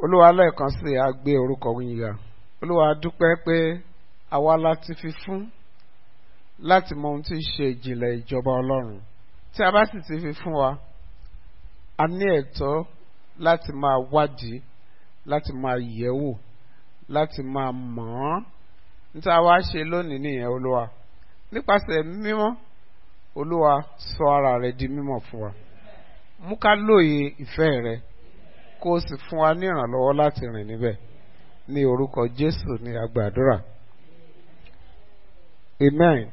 olúwa lẹ́ẹ̀kan sí i a gbé orúkọ yín ga olúwa dúpẹ́ pé àwa láti fi fún láti mọ ohun tí í ṣe ìjìnlẹ̀ ìjọba ọlọ́run tí a bá sì ti fi fún wa a ní ẹ̀tọ́ láti máa wádìí láti máa yẹ̀wò láti máa mọ̀ ọ́n níta wá ṣe lónìí nìyẹn olúwa nípasẹ̀ mímọ́ olúwa sọ ara rẹ di mímọ́ fún wa mú ká lóye ìfẹ́ rẹ kó o sì fún wa ní ìrànlọ́wọ́ láti rìn níbẹ̀ ní orúkọ jésù ní agbàdúrà amen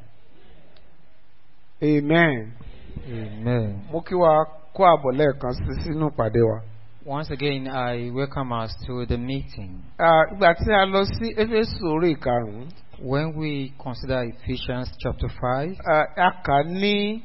amen Amen. mo kí wa kó àbọ̀ lẹ́ẹ̀kan sí sínú ìpàdé wa. Once again, I welcome us to the meeting. Ah, ìgbà tí a lọ sí éfésù orí ìkarùn-ún When we consider Ephesians chapter 5, ah, a kà á ní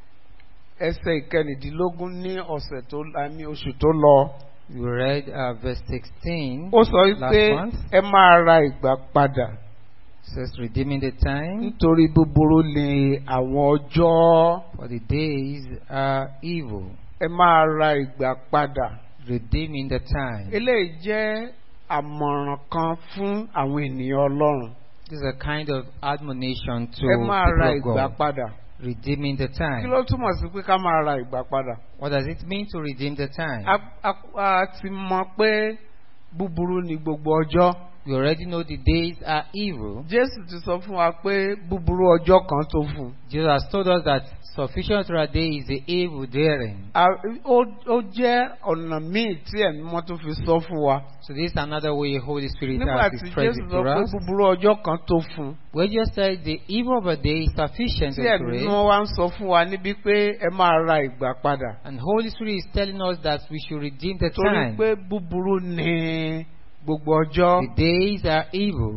ẹsẹ̀ ìkẹrìndínlógún ní ọ̀sẹ̀ tó ah, ní oṣù tó lọ. we read uh, verse 16. ó sọ wípé Last month. ẹ máa ra ìgbà padà says, redeeming the time, nítorí búburú ni àwọn ọjọ́. for the days are evil. ẹ máa ra ìgbà padà. Redeeming the time. eléyìí jẹ́ àmọ̀ràn kan fún àwọn ènìyàn ọlọ́run. This is a kind of admonition to ẹ máa ra people ìgbà of God. padà. Redeeming the kí time. ló túmọ̀ sí pé ká máa ra ìgbà padà? What does it mean to redeem the time? a a- a ti mọ pé búburú ni gbogbo ọjọ́. We already know the days are evil. Jésù ti sọ fún wa pé búburú ọjọ́ kan tó fún un. Jesus has told us that sufficient for a day is the evil therein. A- Ó ó jẹ́ ọ̀nà míì tí ẹ̀mí mọ́ tó fi sọ fún wa. So this is another way Holy Spirit Nígbà has tí expressed Jésù it sọ to pé us. búburú ọjọ́ kan tó fún un. Where just said the evil of a day is sufficient Tí to ẹ̀mí it. mọ́ wá ń sọ fún wa níbi pé ẹ máa ra ìgbà padà. And Holy Spirit is telling us that we should redeem the Torí time. pé búburú ni gbogbo ọjọ́. The days are evil.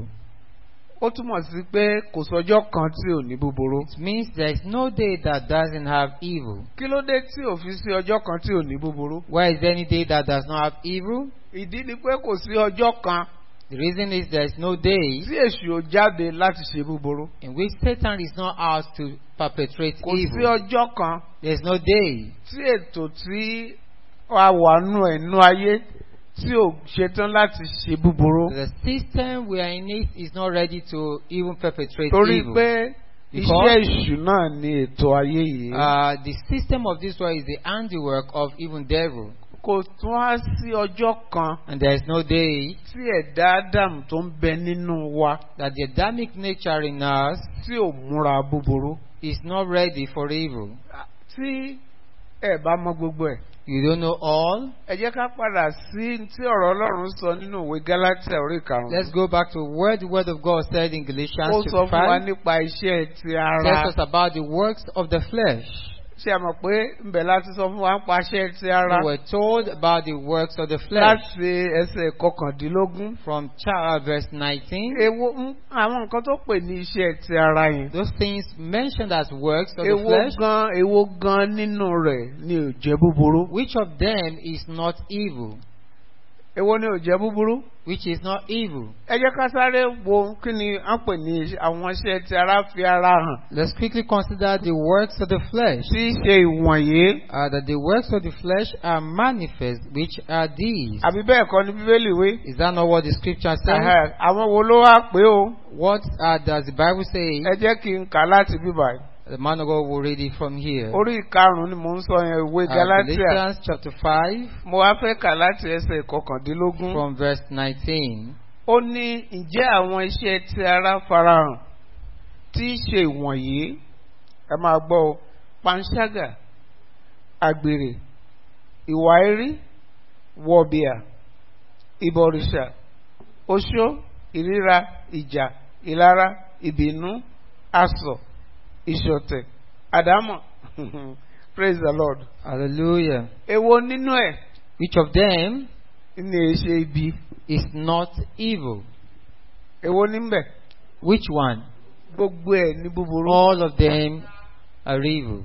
Ó túmọ̀ sí pé kò sọjọ́ kan tí ò ní búburú. It means there is no day that doesn't have evil. Kí ló dé tí ò fi sí ọjọ́ kan tí ò ní búburú? Why is there any day that does not have evil? Ìdí ni pé kò sí ọjọ́ kan The reason is there is no day tí èṣù ò jáde láti ṣe búburú. in which Satan is not out to perpetrate Kò sí evil. ọjọ́ kan There is no day tí ètò tí a wà nù ẹ̀ nú ayé tí ò ṣetán láti ṣe búburú. The system we are in it is not ready to even perpetrate Torí evil. pé Because- iṣẹ́ èṣù náà ni ètò ayé yìí. Uh, the system of this world is the handiwork of even devil. Kò tún á sí ọjọ́ kan And there is no day tí ẹ̀dá Ádámù tó ń bẹ nínú wa that the Adamic nature in us tí ò múra búburú. is not ready for evil. Tí ẹ bá mọ gbogbo ẹ̀. You don't know all. Ẹ jẹ́ ká padà sí tí ọ̀rọ̀ Ọlọ́run sọ nínú ìwé Gálátíà orí karùn-ún. Let's go back to where the word of God said in Galatians Ó sọ chapter fún wa 5. nípa iṣẹ́ ti ara. tells us about the works of the flesh. Ṣé ẹ mọ̀ pé ńbẹ̀ láti sọ fún wa ń pa iṣẹ́ ti ara? We were told about the works of the flesh Láti ẹsẹ̀ kọkàndínlógún. from cha- verse 19. Èwo ń àwọn nǹkan tó pè ní iṣẹ́ ti ara yẹn. Those things mentioned as works of the Èwo flesh, gan èwo gan nínú rẹ̀ ni ò jẹ́ búburú? which of them is not evil? Èwo ni ò jẹ́ búburú? Which is not evil? Ẹ jẹ́ ká sáré wo kí ni à ń pè ní iṣẹ́- àwọn iṣẹ́ ti ara fi ara hàn. Let's quickly consider the works of the flesh. Tí í ṣe ìwọ̀nyí. Uh, that the works of the flesh are manifest, which are these. Àbí bẹ́ẹ̀ kọ́ ni Bíbélì wí? Is that not what the scripture says? Ẹ̀hẹ̀, Àwọn wo ló wá pé o? What uh, does the Bible say? Ẹ jẹ́ kí n kà láti bíbá yìí. The man of God will read it from here. Orí ìkarùn-ún ni mò ń sọ yẹn ìwé Uh, Galatia. Galatians chapter 5 Mo wá fẹ́ kà láti ẹsẹ̀ kọkàndínlógún. from verse 19. Ó ní ǹjẹ́ àwọn iṣẹ́ ti ara farahàn tí í ṣe ìwọ̀nyí ẹ máa gbọ́ o panṣágà àgbèrè ìwà erí wọ̀bìà ìbọ̀rìṣà oṣó ìríra ìjà ìlara ìbínú asọ̀ ìṣọ̀tẹ̀ àdámọ̀ praise the lord. Hallelujah. èwo nínú ẹ̀ Which of them ni èṣe ibi is not evil? èwo níbẹ̀ Which one? gbogbo ẹ̀ ní búburú. All of them are evil.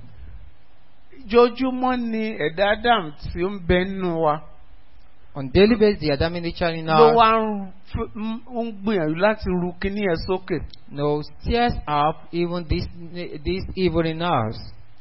Jojúmọ́ ni ẹ̀dá Adam tí ó ń bẹ nínú wa On daily basis, the Adamic nature in ló us wá ń f- ń- ń gbìyànjú láti ru kíní ẹ̀ sókè. no stirs up even this this evil in us.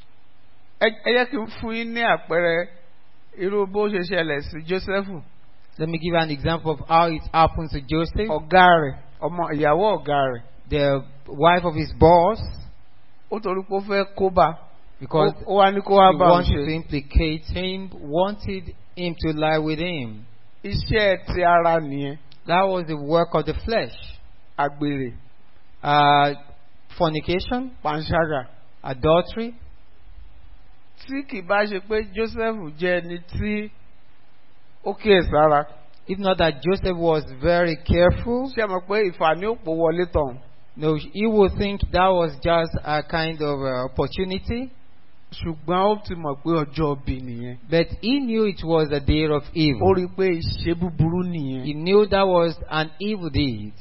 Ẹ ẹ jẹ́ kí n fún yín ní àpẹẹrẹ irú bó ṣe ṣẹlẹ̀ sí Jósẹ́fù. Let me give you an example of how it happened to Joseph. ọ̀gá rẹ̀ ọmọ ìyàwó ọ̀gá rẹ̀ The wife of his boss, ó torí pé ó fẹ́ kó bá because ó wá ní kó wá he bá òun wanted to ṣe implicate him, wanted him to lie with him. iṣẹ́ ti ara nìyẹn That was the work of the flesh. àgbèrè Uh, fornication, panṣágà adultery. tí kì bá ṣe pé Joseph jẹ́ ẹni tí ó kíyèsára If not that Joseph was very careful, ṣe mọ̀ pé ìfàní òpó wọlé tán no, he would think that was just a kind of uh, opportunity. ṣùgbọ́n ó ti mọ̀ pé ọjọ́ òbí nìyẹn But he knew it was a day of ó evil. rí i pé ìṣe búburú He nìyẹn. knew that was an evil deed.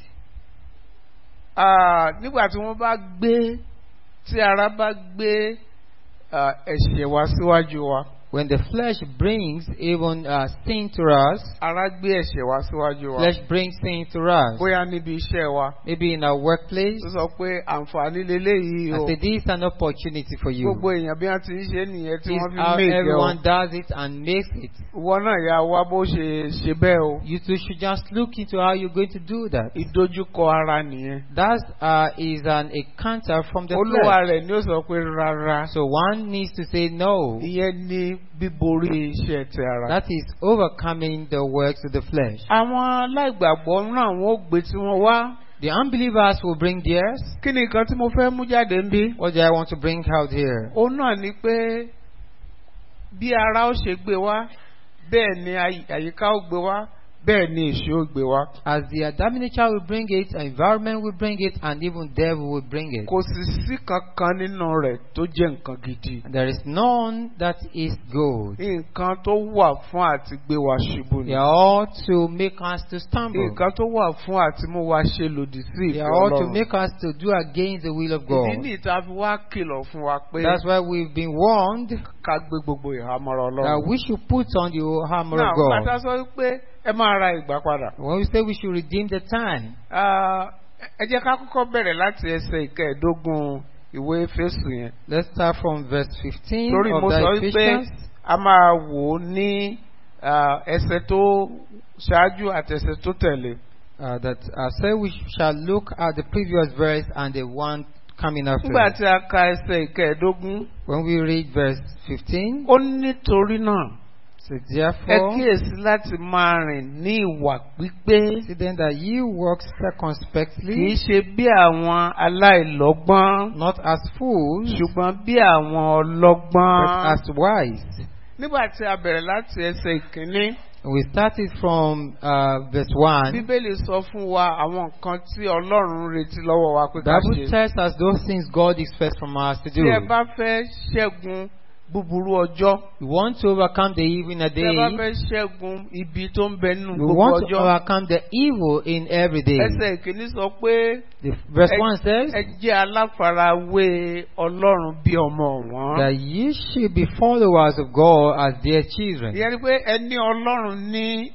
Ah, nígbà tí wọ́n bá gbé tí ara bá gbé ah, ẹ̀ṣẹ̀ wá síwájú wa When the flesh brings even uh, sin to us, ara gbé ẹ̀ṣẹ̀ wá síwájú wa flesh brings sin to us. bóyá níbi iṣẹ́ wa Maybe in our workplace, tó sọ pé àǹfààní leléyìí I o say this is an opportunity for you. gbogbo èèyàn bí wọ́n ti ń ṣe nìyẹn tí This wọ́n is fi how méje o everyone does it and makes it. ìwọ náà yà wá bó ṣe ṣe bẹ́ẹ̀ o You two should just look into how you're going to do that. ìdojúkọ ara nìyẹn That uh, is an encounter from the olúwa flesh. rẹ̀ ni ó sọ pé rárá So one needs to say no. ìyẹn ní bíborí iṣẹ́ ti ara. That is overcoming the works of the flesh. àwọn aláìgbàgbọ́ náà wọ́n ó gbé tí wọ́n wá The unbelievers will bring theirs. kí ni nǹkan tí mo fẹ́ mú jáde ń bí. What do I want to bring out here? òun náà ni pé bí ara ó ṣe gbé wá bẹ́ẹ̀ ni àyí- àyíká ó gbé wá bẹ́ẹ̀ ni èṣù ó gbé wá. As the Adamic nature will bring it, environment will bring it, and even devil will bring it. kò sì sí kankan nínú rẹ̀ tó jẹ́ nǹkan gidi. There is none that is good. nǹkan tó wà fún àti gbé wa ṣubú They ni. are all to make us to stumble. nǹkan tó wà fún àti mú wa ṣe lòdì sí They ìfẹ́ are all to ọlọ́run. make us to do against the will of ìdí God. ní ìta fi wá kìlọ̀ fún wa pé That's why we've been warned ká gbé gbogbo ìhámọ́ra that ọlọ́run. we should put on the hammer náà of God. bàtà sọ pé ẹ máa ra ìgbà padà. When we say we should redeem the time, Ah, ẹ jẹ́ ká kọ́kọ́ bẹ̀rẹ̀ láti ẹsẹ̀ ìkẹẹ̀ẹ́dógún ìwé Éfésù yẹn. let's start from verse 15 torí of mo the sọ wípé Ephesians. a máa wò ó ní ah, ẹsẹ̀ tó ṣáájú àti ẹsẹ̀ tó tẹ̀lé. Uh, that uh, say we shall look at the previous verse and the one coming after. nígbà it. tí a ka ẹsẹ̀ ìkẹẹ̀ẹ́dógún When we read verse 15, ó ní nítorí náà so ẹ therefore, kíyèsí láti máa rìn ní ìwà pípé see then that you walk kì í circumspectly, ṣe bí àwọn aláìlọ́gbọ́n not as fools, ṣùgbọ́n bí àwọn but ọlọ́gbọ́n. as wise. nígbà tí a bẹ̀rẹ̀ láti ẹsẹ̀ ìkíní We started from uh, verse 1. bíbélì sọ fún wa àwọn nǹkan tí ọlọ́run ń retí lọ́wọ́ wa pé ká Bible ṣe. tells us those things God expects from us to do. tí ẹ bá fẹ́ ṣẹ́gun búburú ọjọ́ We want to overcome the evil in a tí ẹ bá day. fẹ́ ṣẹ́gun ibi tó ń bẹ nínú We gbogbo want to ọjọ́ overcome the evil in every day. ẹsẹ̀ ìkíní sọ pé The verse ẹ- 1 says ẹ jẹ́ aláfarawé ọlọ́run bí ọmọ wọn. that ye should be followers of God as dear children. ìyẹn ni pé ẹ ní ọlọ́run ní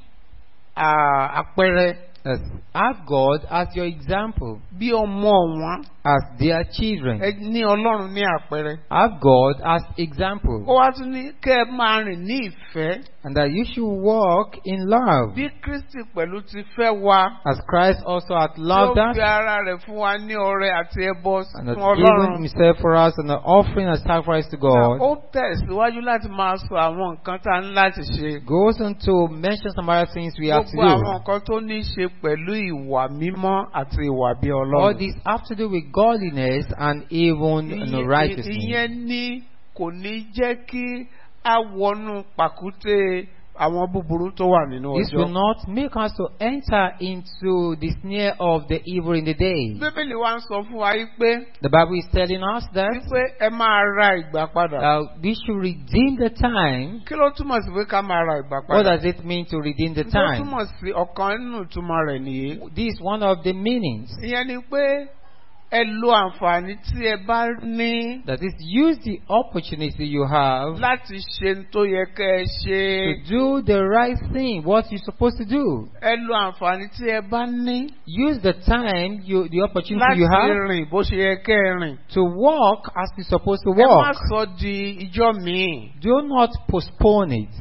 à, àpẹẹrẹ As, have God as your example, bí ọmọ wọn as dear children. ẹ ní ọlọ́run ní àpẹẹrẹ. Have God as example, ó wá tún ní kẹ́ ẹ máa rìn ní ìfẹ́ and that you should walk in love, bí Kristi pẹ̀lú ti fẹ́ wa. as Christ also hath loved Ó us fi ara rẹ̀ fún wa ní ọrẹ àti ẹbọ and fún hath given Ọlọ́run. Himself for us an offering and sacrifice to God. Ó tẹ̀síwájú láti máa sọ àwọn nǹkan tá a ní láti ṣe. Goes on to mention some other things we have to Gbogbo àwọn do. nǹkan tó ní í ṣe pẹ̀lú ìwà mímọ́ àti ìwà bí All Ọlọ́run. these have to do with godliness and even you know, Ìyẹn- righteousness. Ìyẹn ní kò ní jẹ́ kí a wọnú pàkúté àwọn búburú tó wà nínú This will ọjọ́. not make us to enter into the snare of the evil in the day. Bíbélì wa ń sọ fún wa yí pé The Bible is telling us that wípé ẹ máa ra ìgbà padà. uh, we should redeem the time. Kí ló túmọ̀ sí pé ká máa ra ìgbà What padà? does it mean to redeem the Tó time? túmọ̀ sí ọ̀kan nínú ìtumọ̀ rẹ̀ nìyí. This is one of the meanings. Ìyẹn ni pé ẹ lo àǹfààní tí ẹ bá ní That is, use the opportunity you have láti ṣe n tó yẹ kẹ́ ẹ ṣe. to do the right thing, what you're supposed to do. Ẹ lo àǹfààní tí ẹ bá ní Use the time, you, the opportunity láti you have rìn bó ṣe yẹ kẹ́ ẹ rìn. to walk as you're supposed to Ẹ má walk. sọ di ijọ́ míì. Do not postpone it.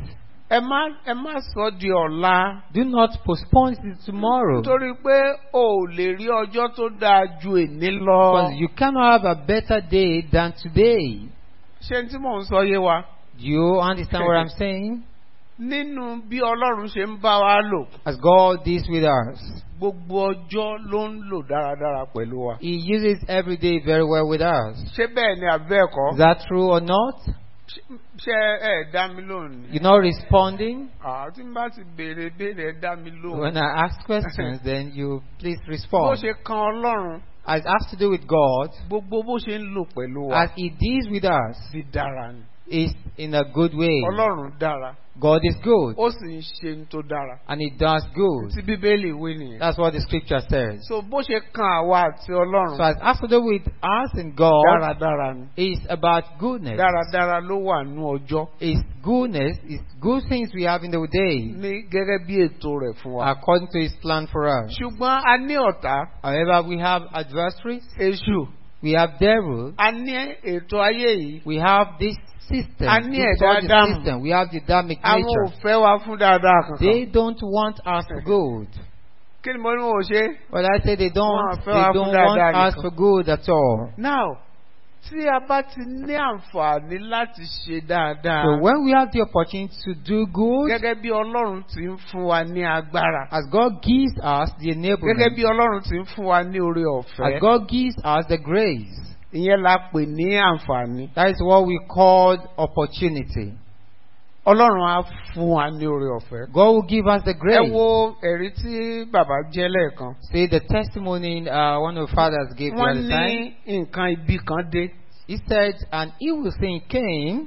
ẹ má ẹ má sọ di ọ̀la Do not postpone it to tomorrow. nítorí pé o ò lè rí ọjọ́ tó dáa ju èní lọ. Because you cannot have a better day than today. ṣé n tí mò ń sọ yé wa Do you understand what I'm saying? nínú bí ọlọ́run ṣe ń bá wa lò As God deals with us, gbogbo ọjọ́ ló ń lò dáradára pẹ̀lú wa. He uses every day very well with us. ṣé bẹ́ẹ̀ ni àbẹ́ ẹ̀kọ́? Is that true or not? ṣé ẹ dá mi lóhùn ni? You're not responding? àá tí n bá ti béèrè béèrè ẹ dá mi lóhùn. When I ask questions, then you please bó respond. ṣe kan ọlọ́run As it has to do with God, gbogbo bó ṣe ń lò pẹ̀lú wa as He deals with us, ti dára ni. is in a good way. ọlọ́run dára God is good, ó sì ń ṣe ní tó dára. and He does good. tí bíbélì wí nìyẹn. That's what the scripture says. so bó ṣe kan àwa àti So ọlọ́run as it has to do with us and God, dáradára ni. is about goodness. dáradára ló wà nú ọjọ́ It's goodness, it's good things we have in the day, ní gẹ́gẹ́ bí ètò rẹ̀ fún wa. according to His plan for us. ṣùgbọ́n a ní ọ̀tá However, we have adversaries, èṣù we have devil, a ní ètò ayé yìí we have this system, A ní it's ẹ̀dá called the Ádámù. system, we have the Adamic àwọn ò nature. fẹ́ wa fún dáadáa They kankan. don't want us for good. kí ni mo ní wọn ò ṣe. Well, I say they don't, Wọ́n they fẹ́ wa fún don't want dáadáa us nìkan. for good at all. now tí a bá ti ní àǹfààní láti ṣe dáadáa So when we have the opportunity to do good, gẹ́gẹ́ bí ọlọ́run ti ń fún wa ní agbára as God gives us the gẹ́gẹ́ enablement, bí ọlọ́run ti ń fún wa ní oore as ọ̀fẹ́ God gives us the grace, ìyẹn la pè ní àǹfààní that is what we call opportunity. ọlọ́run á fún wa ní oore ọ̀fẹ́. God will give us the ẹ grace. wo ẹ̀rí tí bàbá jẹ́ lẹ́ẹ̀kan See the testimony uh, one of the fathers gave the wọ́n other time. ní nǹkan ibi kan dé He said, an evil thing came.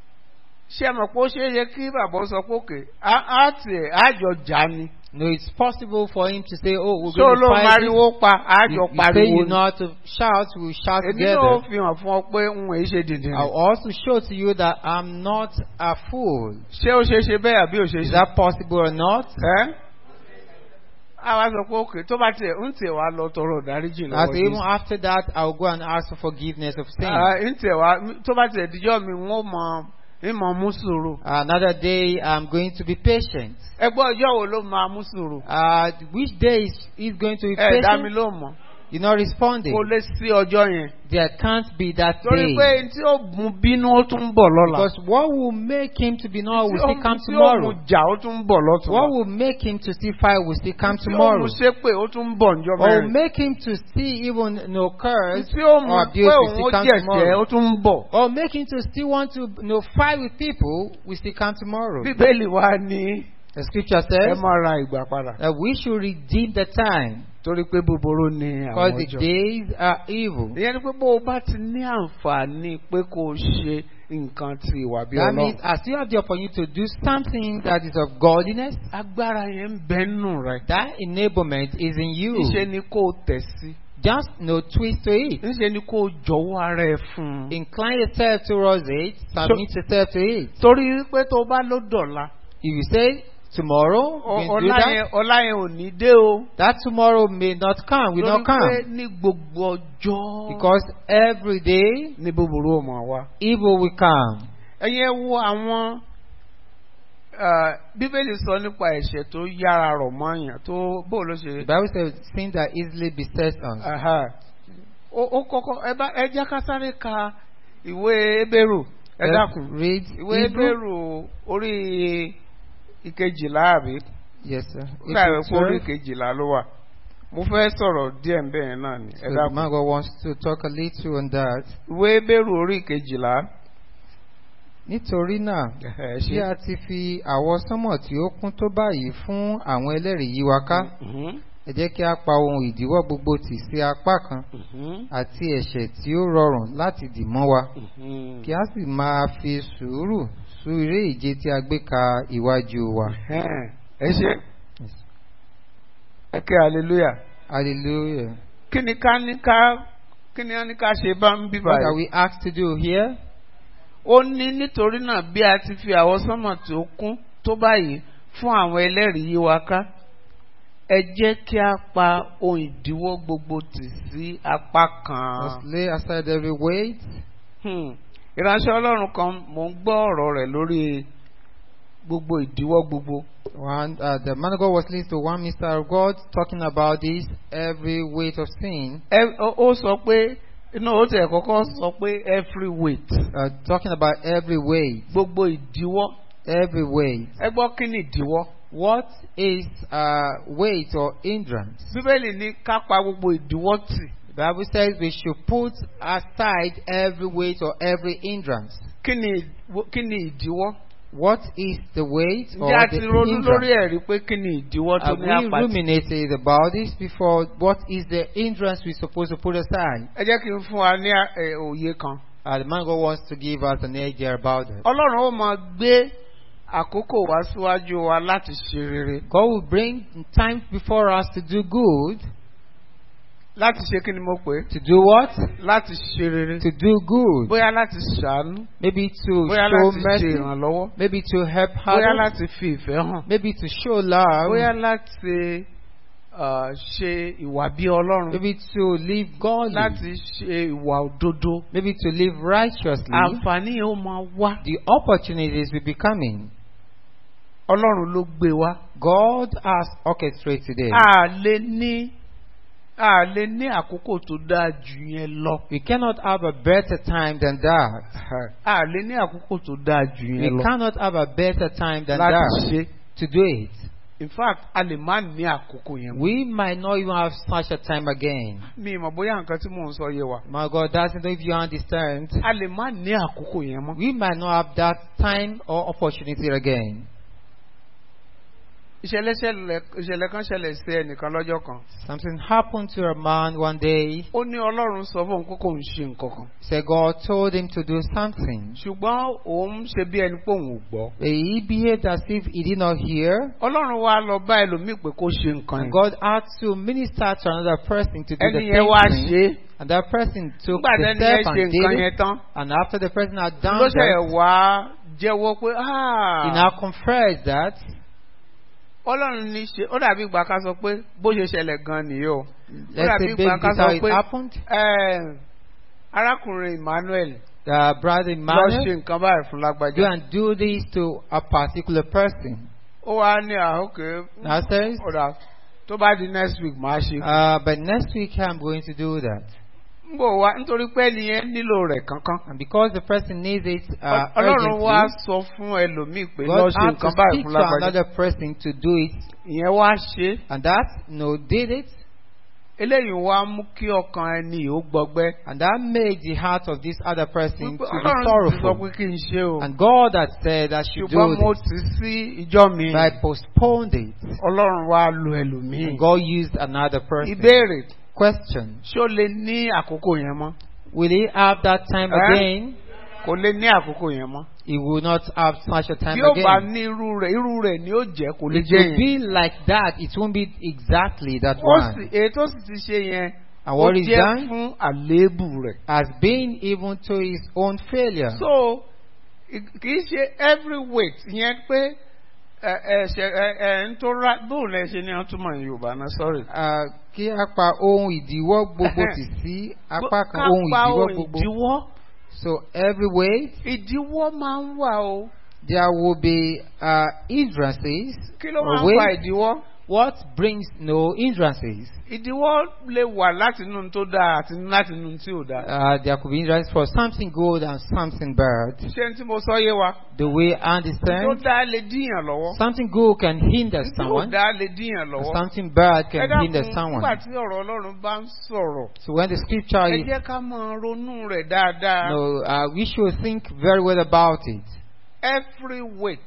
ṣé ẹ mọ̀ pé ó ṣeé yẹ kí bàbá sọ pé òkè á tiẹ̀ àjọ jà ni No, it's possible for him to say, oh, we're ṣé going to olóhùn fight. this. mariwo pa àjọ You, you say pariwo you ni. know how to shout, we'll shout èmi náà together. fi hàn fún ọ pé n ò ṣe dìndín I'll also show to you that I'm not a fool. ṣé ó ṣeé ṣe bẹ́ẹ̀ àbí ò ṣeé Is ṣe. that possible or not? ẹ́ àwa sọ pé òkè tó bá tiẹ̀ ń tiẹ̀ wá lọ tọrọ ìdáríjì I lọ́wọ́ say, even Jésù. after that, I'll go and ask for forgiveness of sin. Ah, ń tiẹ̀ wá tó bá tiẹ̀ díjọ́ mi wọ́n mọ ń mọ mú sùúrù. Another day, I'm going to be patient. ẹgbẹ́ ọjọ́ wo ló máa mú sùúrù. Uh, which day is he going to be ẹ dá mi patient? ló mọ̀ You're not responding. kó lé sí ọjọ́ yẹn. There can't be that torí day. pé tí ó mú bínú ó tún ń bọ̀ lọ́la. Because what will make him to be not tí will ó still mú- come tí ó mú tomorrow. jà ó tún ń bọ̀ lọ́tún. What will make him to still fight will still come tí ó mú tomorrow. ṣépè ó tún ń bọ̀ níjọ́ Or will mẹ́rin. make him to still even no curse tí ó mú or pé abuse will òun ó still come jẹ̀jẹ̀ tomorrow. ó tún ń bọ̀. Or make him to still want to you know, fight with people will still come tomorrow. bíbélì wa ní The scripture ẹ says máa ra ìgbà padà. that we should redeem the time torí pé búburú ni because àwọn the ọjọ́. days are evil. ìyẹn ni pé bó o bá ti ní àǹfààní pé kó o ṣe nǹkan ti ìwà bí That ọlọ́run. means as you have the opportunity to do something that is of godliness, agbára yẹn ń bẹ nù rẹ. that enablement is in you. níṣẹ́ ni kó o tẹ̀ sí. Just no twist to it. níṣẹ́ ni kó o jọ̀wọ́ ara ẹ fún un. Incline yourself towards it, submit yourself to it. torí pé tó o bá ló dọ̀la. If you say tomorrow, ọ- we do ọ̀la that, yẹn ọ̀la yẹn ò ní dé o. that tomorrow may not come, will torí not pé come. ní gbogbo ọjọ́. Because every day, ní búburú ò mọ̀ wá. evil will come. ẹ̀yin ẹ wo àwọn ah, bíbélì sọ nípa ẹ̀ṣẹ̀ tó yára rọ̀ mọ́ àyàn tó bó ló ṣe. The Bible says sin that easily besets us. Aha. ó ó kọ́kọ́ ẹ bá ẹ jẹ́ ká sáré ka ìwé ebéèrù ẹ Let's dákun Read ìwé Hebrew. ebéèrù orí ìkejìlá àbí Yes, sir. ó dàbí pé orí Hebrew 12. ìkejìlá ló wà mo fẹ́ sọ̀rọ̀ díẹ̀ ń bẹ̀rẹ̀ náà ni ẹ So the dákun man of God wants to talk a little on that. ìwé ebéèrù orí ìkejìlá Nítorí náà, ẹ bí a ti fi àwọsánmọ̀ tí ó kún tó báyìí fún àwọn ẹlẹ́rìí yí wa ká, Mhm, ẹ jẹ́ kí a pa ohun ìdíwọ́ gbogbo tì sí apá kan mhm, àti ẹ̀ṣẹ̀ tí ó rọrùn láti dì mọ́ wa, mhm. kí a sì máa fi sùúrù sú eré ìje tí a gbé ka iwájú wa. Ẹhẹ́n, ẹ ṣe ẹ kí hallelujah Hallelujah. kí ni ká ní ká kí ni wọ́n ní ká ṣe bá ń bí What are báyìí. we asked to do here? ó ní nítorí náà bí a ti fi àwọsánmọ̀ tí ó kún tó báyìí fún àwọn ẹlẹ́rìí yí wa ká ẹ jẹ́ kí a pa ohun ìdíwọ́ gbogbo tì sí apá kan. Must lay aside every weight. Hmm. ìránṣẹ́ ọlọ́run kan mò ń gbọ́ ọ̀rọ̀ rẹ̀ lórí gbogbo ìdíwọ́ gbogbo. One, uh, the man of God was listening to one minister of God talking about this every weight of sin, Ẹ- ó ó sọ pé inú ó tẹ̀ kọ́kọ́ sọ pé every weight uh, talking about every weight, gbogbo ìdíwọ́. every weight. ẹ gbọ́ kí ni ìdíwọ́. What is uh, weight or hindrance? bíbélì ní ká pa gbogbo ìdíwọ́ tì. The Bible says we should put aside every weight or every hindrance. kí ni ìdíwọ́- kí ni ìdíwọ́. What is the weight or ǹjẹ́ a the ti ronú lórí hindrance? ẹ̀ rí pé kí ni ìdíwọ́ tó Have ní we àpàtì. ruminated about this before? What is the hindrance we're supposed to put aside? ẹ jẹ́ kí n fún wa ní ẹ, òye kan. Uh, the man God wants to give us an idea about it. ọlọ́run ó máa gbé àkókò wá síwájú wa láti ṣe rere. God will bring time before us to do good. láti ṣe kí ni mo pè é. To do what? láti ṣe rere. To do good. bóyá láti ṣàánú. Maybe to bóyá show láti ṣe mercy. ìrànlọ́wọ́. Maybe to help bóyá others. láti fi ìfẹ́ hàn. Maybe to show love. bóyá láti uh, ṣe ìwà bí ọlọ́run. Maybe to live godly. láti ṣe ìwà òdodo. Maybe to live righteously. àǹfààní yẹn ó máa wá. The opportunities will be coming. ọlọ́run ló gbé wá. God has orchestrated it. a lè ní a lè ní àkókò tó dáa jù yẹn lọ. We cannot have a better time than that. a lè ní àkókò tó dáa jù We yẹn lọ. cannot have a better time than láti that ṣe. to do it. in fact a lè má ní àkókò yẹn mọ́. We might not even have such a time again. mi ì mọ̀ bóyá nǹkan tí mò ń sọ yé wa. My God doesn't know if you understand. a lè má ní àkókò yẹn mọ́. We might not have that time or opportunity again. ìṣẹ̀lẹ̀ ṣẹlẹ̀ ìṣẹ̀lẹ̀ kan ṣẹlẹ̀ sí ẹnìkan lọ́jọ́ kan. Something happened to a man one day. ó ní ọlọ́run sọ fún òun pé kò ń ṣe nǹkan kan. So God told him to do something. ṣùgbọ́n òun ṣe bí ẹni pé òun ò gbọ́. He behaved as if he did not hear. ọlọ́run wá lọ bá ẹlòmíì pé kó ṣe nǹkan And yẹn. God had to minister to another person to do the ẹni yẹn wá same ṣe thing. é. And that person took nígbà the tẹ́ni yẹn step ṣe and nǹkan did yẹn it. tán. And after the person had done ló ṣe that, wá jẹ́wọ́ pé he "Ah, now confessed that ọlọ́run ní ṣe ó dàbí ìgbà ká sọ pé bó ṣe ṣẹlẹ̀ gan nìyí o. ó let's dàbí say ìgbà based ká on sọ how it pé happened. "Eh, arákùnrin Emmanuel The brother lọ ṣe Emmanuel nǹkan báyìí fún go lágbájá. and do this to a particular person. ó wá ní àókè Now says, ọ̀dà tó bá di next week máa ṣe. uh, but next week I'm going to do that. ń bò wá nítorí pé ẹni yẹn nílò rẹ̀ kankan. And because the person needs it uh, ọlọ́run wá urgently, sọ fún ẹlòmíì pé lọ God ṣe had to nǹkan báyìí speak fún to lágbájá. another person to do it. ìyẹn wá ṣe. And that, no, did it. eléyìí wá mú kí ọkàn ẹni yìí ó gbọgbẹ́. And that made the heart of this other person Wípé to be ọlọ́run ti sọ sorrowful. pé kí n ṣe o. And God had said I should do ṣùgbọ́n mo this. ti sí ìjọ mi. But I postponed it. ọlọ́run wá lo ẹlòmíì. And God used another person. ìbéèrè Question. ṣó lè ní àkókò yẹn mọ́. Will he have that time Eh? again? kò lè ní àkókò yẹn mọ́. He will not have such a time bí ó bá again. ní irú rẹ̀ irú rẹ̀ ni ó jẹ́ kò lè It jẹ́ will yẹn. be like that. It won't be exactly that ó sì one. èyí tó sì ti ṣe yẹn And ó what is jẹ́ done fún àléébù rẹ̀. has been even to his own failure. so i- kì í ṣe every weight yẹn pé ẹ ẹ ṣe ẹ ẹ ń tó ra bóun lẹ ṣe ní ọtúmọ̀ ní yorùbá náà sorry. Ah, Kí a pa ohun ìdíwọ́ gbogbo tì sí apá kan Ká ohun pa ìdíwọ́ ohun gbogbo. ìdíwọ́ So every way ìdíwọ́ máa ń wà o. there will be uh, hindrances. kí ló or máa ń fa ways. ìdíwọ́? What brings no hindrances? ìdíwọ́ lè wà láti inú tó dáa àti láti inú tí ò dáa. Uh, there could be hindrances for something good and something bad. ṣé n tí mo sọ yé wa? The way I tó understand, dáa lè díyàn lọ́wọ́. something good can hinder tí ò someone, dáa lè díyàn and lọ́wọ́. something bad ẹ can dákun hinder nígbà someone. tí ọ̀rọ̀ ọlọ́run bá ń sọ̀rọ̀. So when the scripture ẹ is, jẹ́ ká máa ronú rẹ̀ dáadáa. no, uh, we should think very well about it. every weight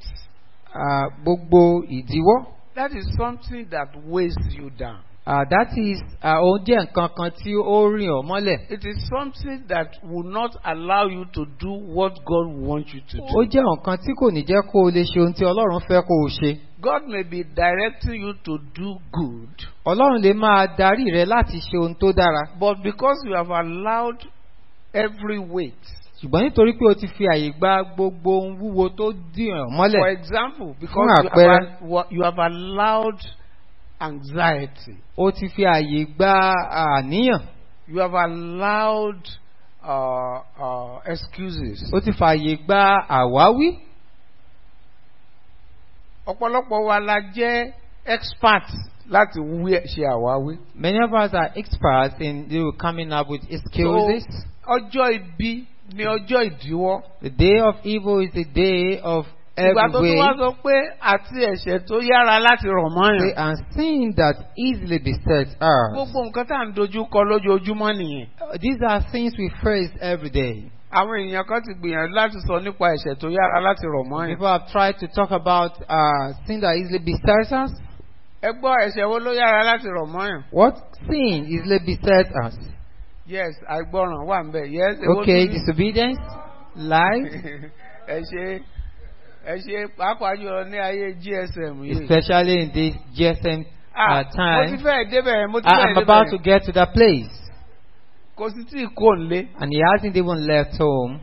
Uh, Gbogbo ìdíwọ́. that is something that weighs you down. Uh, that is, uh, ó jẹ́ nǹkan kan tí ó rìn ọ́ mọ́lẹ̀. It is something that will not allow you to do what God wants you to do. Ó jẹ́ nǹkan tí kò ní jẹ́ kó o lè ṣe ohun tí Ọlọ́run fẹ́ kó o ṣe. God may be directing you to do good, Ọlọ́run lè máa darí rẹ láti ṣe ohun tó dára. but because you have allowed every weight. Ṣùgbọ́n nítorí pé o ti fi àyè gba gbogbo ohun wúwo tó dì ọ́ For mọ́lẹ̀. example, because Fún you have, àpẹẹrẹ. al- you have allowed anxiety, O ti fi àyè gba àníyàn. you have allowed uh, uh, excuses, O ti fi àyè gba àwáwí. ọ̀pọ̀lọpọ̀ wa la jẹ́ expert láti wí ṣe àwáwí. Many of us are experts in you know, coming up with excuses. ọjọ́ ibi ni ọjọ́ ìdíwọ́. The day of evil is the day of ìgbà tó every tún wá way. sọ pé àti ẹ̀ṣẹ̀ tó yára láti rọ̀ mọ́yàn. And sin that easily besets us. gbogbo nǹkan tá à ń dojú kọ lójoojúmọ́ nìyẹn. These are things we face every day. àwọn èèyàn kan ti gbìyànjú láti sọ nípa ẹ̀ṣẹ̀ tó yára láti rọ̀ mọ́yàn. People have tried to talk about uh, sin that easily besets us. ẹ gbọ́ ẹ̀ṣẹ̀ wo ló yára láti rọ̀ mọ́yàn. What sin easily besets us? yes àìgbọràn wà ń bẹ̀ yes. èwo Okay, tún ni? disobedience, lies, ẹ ṣe ẹ ṣe pàápàá jùlọ ní ayé gsm yìí. especially in this GSM Ah, uh, mo ti time. fẹ́ débẹ̀ mo ti I fẹ́ am about to débẹ̀ get to that place. kò sí tí kò ń lé. And he hasn't even left home.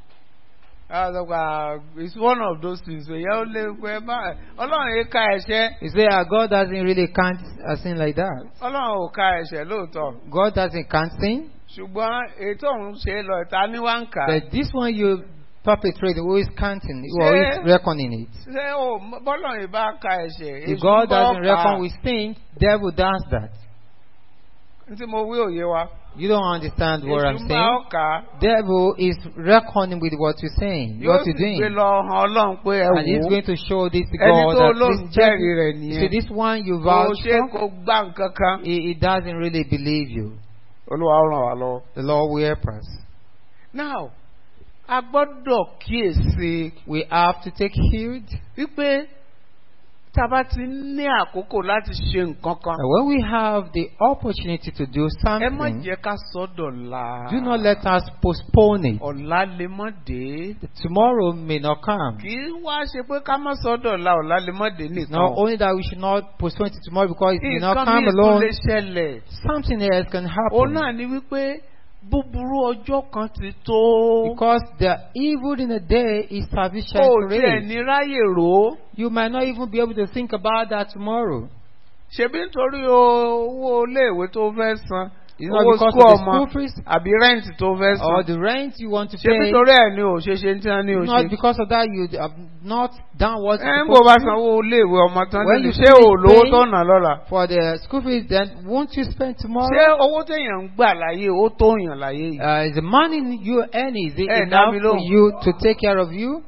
àgbà it's one of those things wẹ̀ yẹ́ ó lé pé bá ọlọ́run yìí ka ẹ̀ṣẹ̀ You say, ah, God doesn't really count a sin like that. ọlọ́run ò ka ẹ̀ṣẹ̀ lóòótọ́ God doesn't count sin. ṣùgbọ́n ètò òun ṣe lọ ìta ní wá ń kà á. But this one you perpetrate, who is counting, who Ṣé- is reckoning it. ṣé o bọ́lọ́run yìí bá ka ẹ̀ṣẹ̀ If èṣù God ń bọ́ doesn't kà á. reckon with sin, devil does that. Ní tí mo wí òye wa You don't understand what I'm èṣù ń bá saying. ọ kà á. Devil is reckoning with what you're saying, yóò what sì you're doing. gbé lọ han ọlọ́run pé ẹ And he's wò ó going to show this to ẹni God tó that lóun this, jẹ́rìí rẹ̀ you nìyẹn see, this one you kò vouch ṣe for, kó gbá nǹkan kan. he, he doesn't really believe you. olúwa ó ràn wá lọ́wọ́. The Lord will help us. now a gbọ́dọ̀ kíyèsí We have to take heed. wípé tá a bá ti ní àkókò láti ṣe nǹkan kan And when we have the opportunity to do ẹ má something, jẹ́ ká sọ́dọ̀ la. do not let us postpone it. ọ̀la lè mọ́ dé. Tomorrow may not come. kì í wá ṣe pé ká má sọ́dọ̀ la ọ̀la lè mọ́ dé nìkan. Not only that we should not postpone it to tomorrow because it may not nǹkan come míì tún alone. lè ṣẹlẹ̀. Something else can òun happen. náà ni wípé búburú ọjọ́ kan ti tó. Because the evil in the day is sufficient o to tiẹ̀ raise. ní ráyè rò ó. You might not even be able to think about that tomorrow. ṣebí nítorí owó iléèwé tó fẹ́ san It's not owó because skul of the ọmọ school fees àbí rẹ́ǹtì tó fẹ́ or san the rent you want to ṣebí pay. nítorí ẹ̀ ni ò ṣe ṣe tí wọ́n ní o Not ṣe. because of that you have not done what ẹ you're ń bò bá supposed to do. sanwó iléèwé ọmọ tán When níbi you ṣé finish ò lówó paying- tó nà lọ́la. For the school fees, then won't you spend tomorrow? ṣé owó téèyàn ń gbà láyé ó tó yàn láyé yìí. Uh, is the money you earn is it Eh, enough Dami for lóhùn. you to take care of you?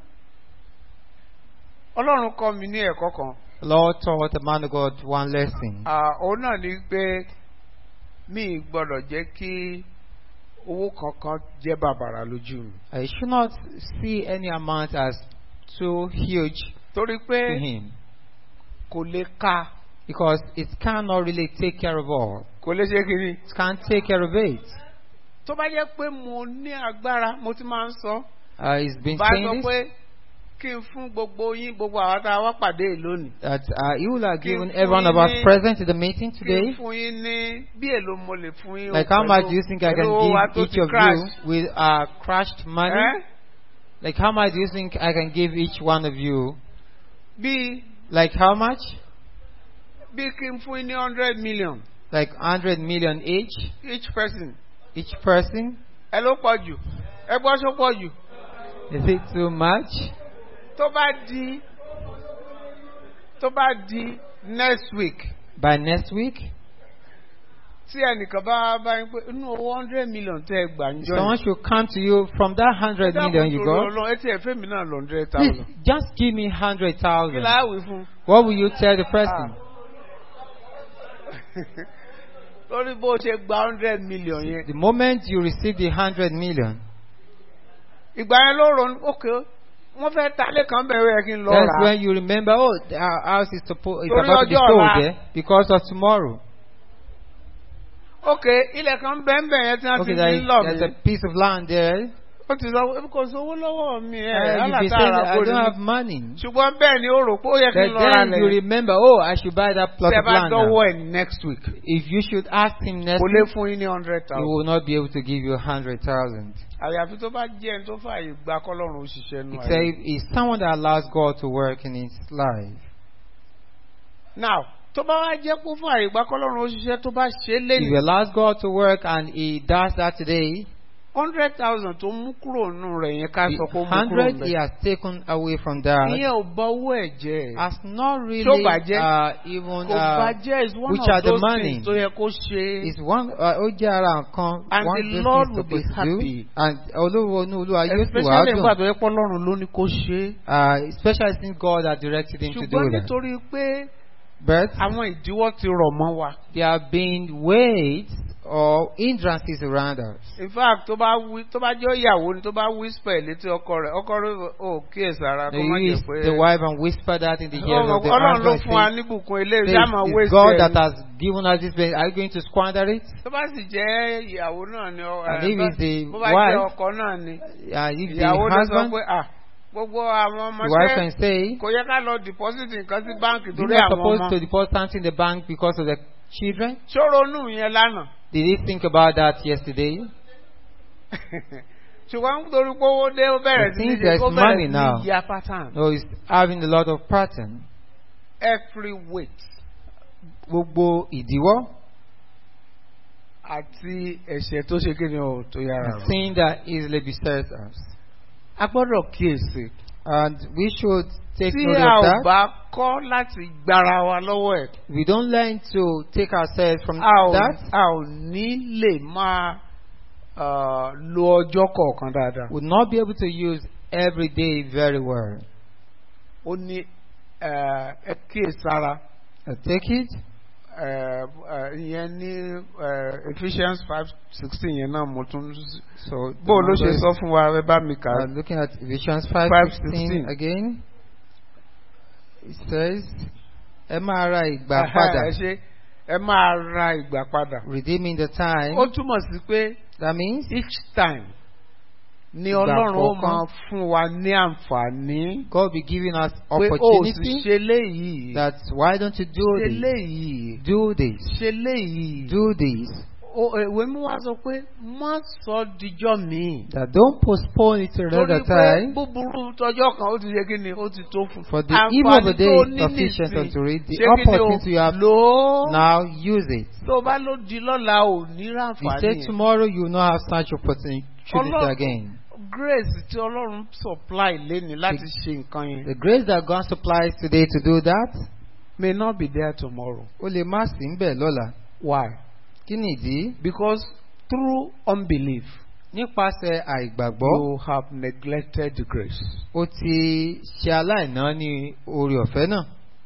ọlọ́run kọ́ mi ní ẹ̀kọ́ kan. Lord taught the man of God one lesson. Ah, òun náà ni pé mi gbọ́dọ̀ jẹ́ kí owó kankan jẹ́ bàbàrà lójú mi. I should not see any amount as too huge torí pé to him kò lè ka because it cannot really take care of all. kò lè ṣe kiri. It can't take care of it. tó bá jẹ́ pé mo ní agbára mo ti máa ń sọ. Uh, he's been bá saying sọ this, pé kí n fún gbogbo yín gbogbo àwọn tá a wá pàdé yìí lónìí. that uh, he will have given Kí every one of us fún yín ní- present in the meeting kí n today. fún yín ní bí èlò mo lè fún yín. o Like how pẹ̀lú- much do you think I pẹ̀lú owó wa can tó give each ti of crash. you with uh, crushed money? Ẹ́? Like how much do you think I can give each one of you? bí Like how much? bí kí n fún yín ní hundred million Like 100 million each? each person. Each person? ẹ ló pọ̀ jù ẹ gbọ́ só pọ̀ jù. Is it too much? tó bá di tó bá di next week By next week? tí ẹnìkan bá bá yín pé inú owó hundred million tẹ́ ẹ gbà ń jọ Someone should come to you from that 100 million you got. ọlọ́run etí ẹ̀fẹ́ mi náà lọ hundred Please, thousand. just give me kí 100,000. láàwì fún What will you tell the person? lórí bó ṣe gba hundred million yẹn. The moment you receive the 100 million, ìgbà yẹn ló ronú ókè wọ́n fẹ́ ta ilé kan bẹ̀rẹ̀ yẹ kí n lọ that's rà á. when you remember, oh, our house is, suppo- is Torí about to be ọjọ́ sold ọ̀la. there because of tomorrow. ókè ilẹ̀ kan bẹ́ẹ̀ bẹ́ẹ̀ yẹn tí wọ́n ti Okay, there fi is, ń lọ there's mi. a piece of land there. ó ti sọ pé kò sówó lọ́wọ́ mi ẹ̀ Uh, you've been saying alátàrà that I kò don't have ní. money. ṣùgbọ́n bẹ́ẹ̀ ni ó rò pé ó yẹ kí But n lọ ra then you lẹ̀. remember, oh, I should buy that plot tẹ́ of bá land. now. dọ́wọ́ ẹ̀ next week. If you should ask him next kò lè week, fún yín ní hundred he thousand. will not be able to give you a hundred thousand. àyàfi tó bá jẹ́ ẹni tó fààyè gba kọ́lọ́run òṣìṣẹ́ nù Except ayé. it's someone that allows God to work in his life. now tó bá wá jẹ́ kó fààyè gba kọ́lọ́run òṣìṣẹ́ tó bá ṣe é If lẹ́nu. he allows God to work and he does that today, hundred thousand tó mú kúrò nù rẹ̀ yẹn ká sọ pé ó mú kúrò hundred he nù has taken away from that ìyẹn ò bọ owó ẹ̀ jẹ́ has not really Tó bàjẹ́? uh, even kò uh, bàjẹ́ is one which of are the those money? things tó yẹ kó ṣe is one uh, ó jẹ́ ara nǹkan And one the of those Lord things will be supposed to do happy. and olówó inú olúwa yóò sì wá especially nígbà dùn tó yẹ pé ọlọ́run ló ní kó ṣe uh, especially since God had directed him to do ṣùgbọ́n that nítorí pé but àwọn ìdíwọ́ ti rọ̀ mọ́ wa there have been weights or hindrances around us in fact tó bá wí tó bá jẹ́ ìyàwó ni tó bá whisper létí ọkọ rẹ̀ ọkọ rẹ̀ ò kíyèsára they kó má jẹ́ use pé the wife and whisper that in the ears of the ọlọ́run ló husband fún wa say, níbùkún eléyìí say, ṣá máa it's waste God ẹ̀ that ni. has given us this blessing are you going to squander it tó bá sì jẹ́ ìyàwó náà ni ọ- And ẹ̀, if it's the bó bá jẹ́ wife, ọkọ náà ni uh, if the ìyàwó ló sọ husband pé ah gbogbo àwọn the wife ọmọọṣẹ́ can say kò yẹ ká lọ deposit nǹkan sí báǹkì you're torí not àwọn supposed ọmọ to deposit something in the bank because of the children ṣòro nù yẹn lánàá did he think about that yesterday ṣùgbọ́n nítorí pé owó dé ó bẹ̀rẹ̀ I sí ní think ṣe there's ó money bẹ̀rẹ̀ now. sí ní ya pattern no he's having a lot of pattern every weight gbogbo ìdíwọ́ àti ẹ̀ṣẹ̀ tó ṣe kíni o tó yára rẹ̀. sin that easily besets us a gbọ́dọ̀ kíyèsí. and we should take tí note a of ò that bá kọ́ láti gbára wa lọ́wọ́ ẹ̀ we don't learn to take ourselves from a ò that a ò ní lè máa uh, lo ọjọ́ kọ̀ọ̀kan dáadáa. would not be able to use every day very well ó ní uh, ẹ kíyèsára I take it uh, uh, ìyẹn ní uh, Ephesians five sixteen yẹn náà mo tún so bó ló ṣe numbers- sọ fún wa ẹ bá mi kà á. uh, looking at Ephesians 5, 5:16. again it says ẹ máa ra ìgbà Aha, padà ẹ ṣe ẹ máa ra ìgbà padà. redeeming the time ó túmọ̀ sí pé that means each time ni Ìgbà ọlọ́run ó kọ̀ọ̀kan. máa fún wa ní àǹfààní God be giving us pé ó sì opportunity ṣe léyìí that why don't you do ṣe this léyìí do this ṣe léyìí. do this Ó- ìwé mi wá sọ pé má sọ dijọ́ mi. that don't postpone it to torí another pé time búburú tọjọ́ kan ó ti ṣe kí ni ó ti tó fún. for the evil of the day tó is ní sufficient nísìn, unto it the ṣé kí ni o? opportunity you have lò ó. now use it tó bá ló di lọ́la ò ní you ráǹfààní. say yẹn. tomorrow you will not have such opportunity Ọlọ́run- again grace tí ọlọ́run supply léni láti ṣe nǹkan yẹn the grace that God supplies today to do that may not be there tomorrow. ó lè má sí ń bẹ̀ lọ́la why? kí nìdí because through unbelief nípasẹ̀ àìgbàgbọ́ you have neglected the grace. ó ti ṣe aláìná ní orí ọ̀fẹ́ náà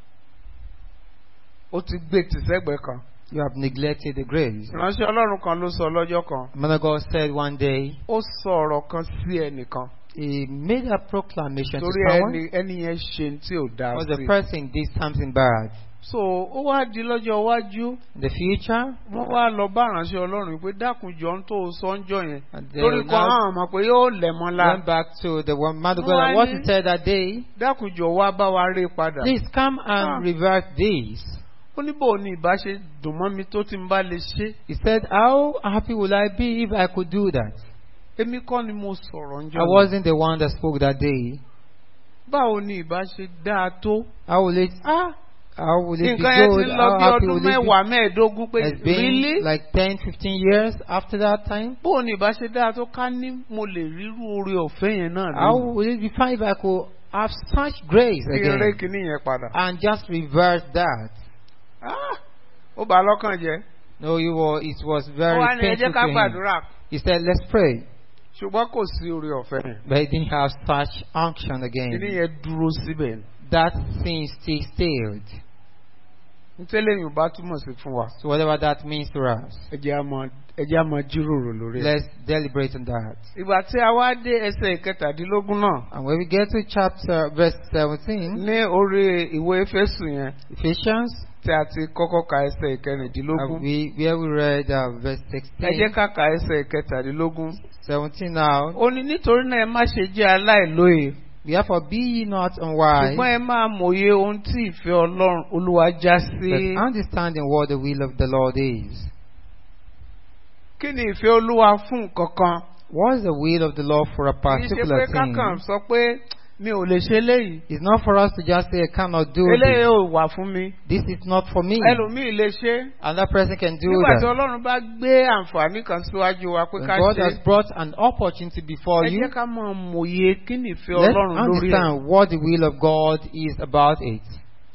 ó ti gbé tìṣẹ́gbẹ́ kan. you have neglected the grace ìránṣẹ́ ọlọ́run kan ló sọ lọ́jọ́ kan. man of God said one day ó sọ ọ̀rọ̀ kan sí ẹnìkan. he made a proclamation to torí someone ẹni ẹni yẹn ṣe tí ò dáa was the sí. person did something bad so ó wá di lọ́jọ́ iwájú in the future wọ́n wá lọ bá ìránṣẹ́ ọlọ́run pé dákunjọ ń tó sọ ń jọ yẹn. and they torí kan now hàn mọ̀ pé yóò lẹ̀ mọ́ la. went back to the one man of God Wọ́n and what ní- he said that day dákunjọ wá bá wa rí padà. please come and Ah. revert this ó ní bò ní ìbá ṣe dùn mọ́ mi tó ti ń bá lè ṣe. he said how happy would I be if I could do that èmi kọ́ ni mo sọ̀rọ̀ ń jọ I yẹn. wasn't the one that spoke that day báwo ni ìbá ṣe dáa tó. how will it Ah, how will it be nǹkan yẹn ti good lọ how bí happy ọdún will it be mẹ́wàá mẹ́ẹ̀ẹ́dógún pé It's been really. like 10, 15 years after that time. bóun ni ìbá ṣe dáa tó ká ní mo lè rírú oore ọ̀fẹ́ yẹn náà How lónìí. would it be fine if I could have such grace kí n ré again kinní yẹn padà. and just reverse that? Ah, ó bà á lọ́kàn jẹ́. No, you were, it was ó very wá ní ẹ painful jẹ́ ká to him. gbàdúrà. He said, let's pray. ṣùgbọ́n kò sí oore ọ̀fẹ́ yẹn. But he didn't have such unction kinní again. yẹn dúró síbẹ̀ ni. That sin still stayed. ntẹ́lẹ̀ yìí bá túmọ̀ sí fún wa. So whatever that means to us, ẹ jẹ́ á máa- ẹ jẹ́ á máa jíròrò lórí ẹ̀. let's deliberate on that. ìgbà tí a wá dé ẹsẹ̀ ìkẹtàdínlógún náà And when we get to chapter verse 17, ní orí ìwé Éfésù yẹn Ephesians, tí a ti kọ́kọ́ ka ẹsẹ̀ uh, ìkẹrìndínlógún. we, where we read uh, verse ẹ jẹ́ 16, ká ka ẹsẹ̀ ìkẹtàdínlógún. 17 now. ó ní nítorí náà ẹ má ṣe jẹ́ aláìlóye Therefore be ye not unwise, ṣùgbọ́n ẹ máa mòye ohun tí ìfẹ́ Ọlọ́run Olúwa já but sí. understanding what the will of the Lord is. kí ni ìfẹ́ Olúwa fún nǹkan kan? What is the will of the Lord for a kì í ṣe particular pé thing? kákan sọ pé mi ò lè ṣe eléyìí It's not for us to just say, I cannot do eléyìí this. ò wà fún mi This is not for me. ẹlòmíì lè ṣe Another person can do nígbà tí that. ọlọ́run bá gbé àǹfààní kan síwájú wa pé When ká God ṣe has brought an opportunity before ẹ you, jẹ́ ká mọ̀ mòye kí ni ìfẹ́ let's ọlọ́run lórí ẹ̀ understand what the will of God is about it.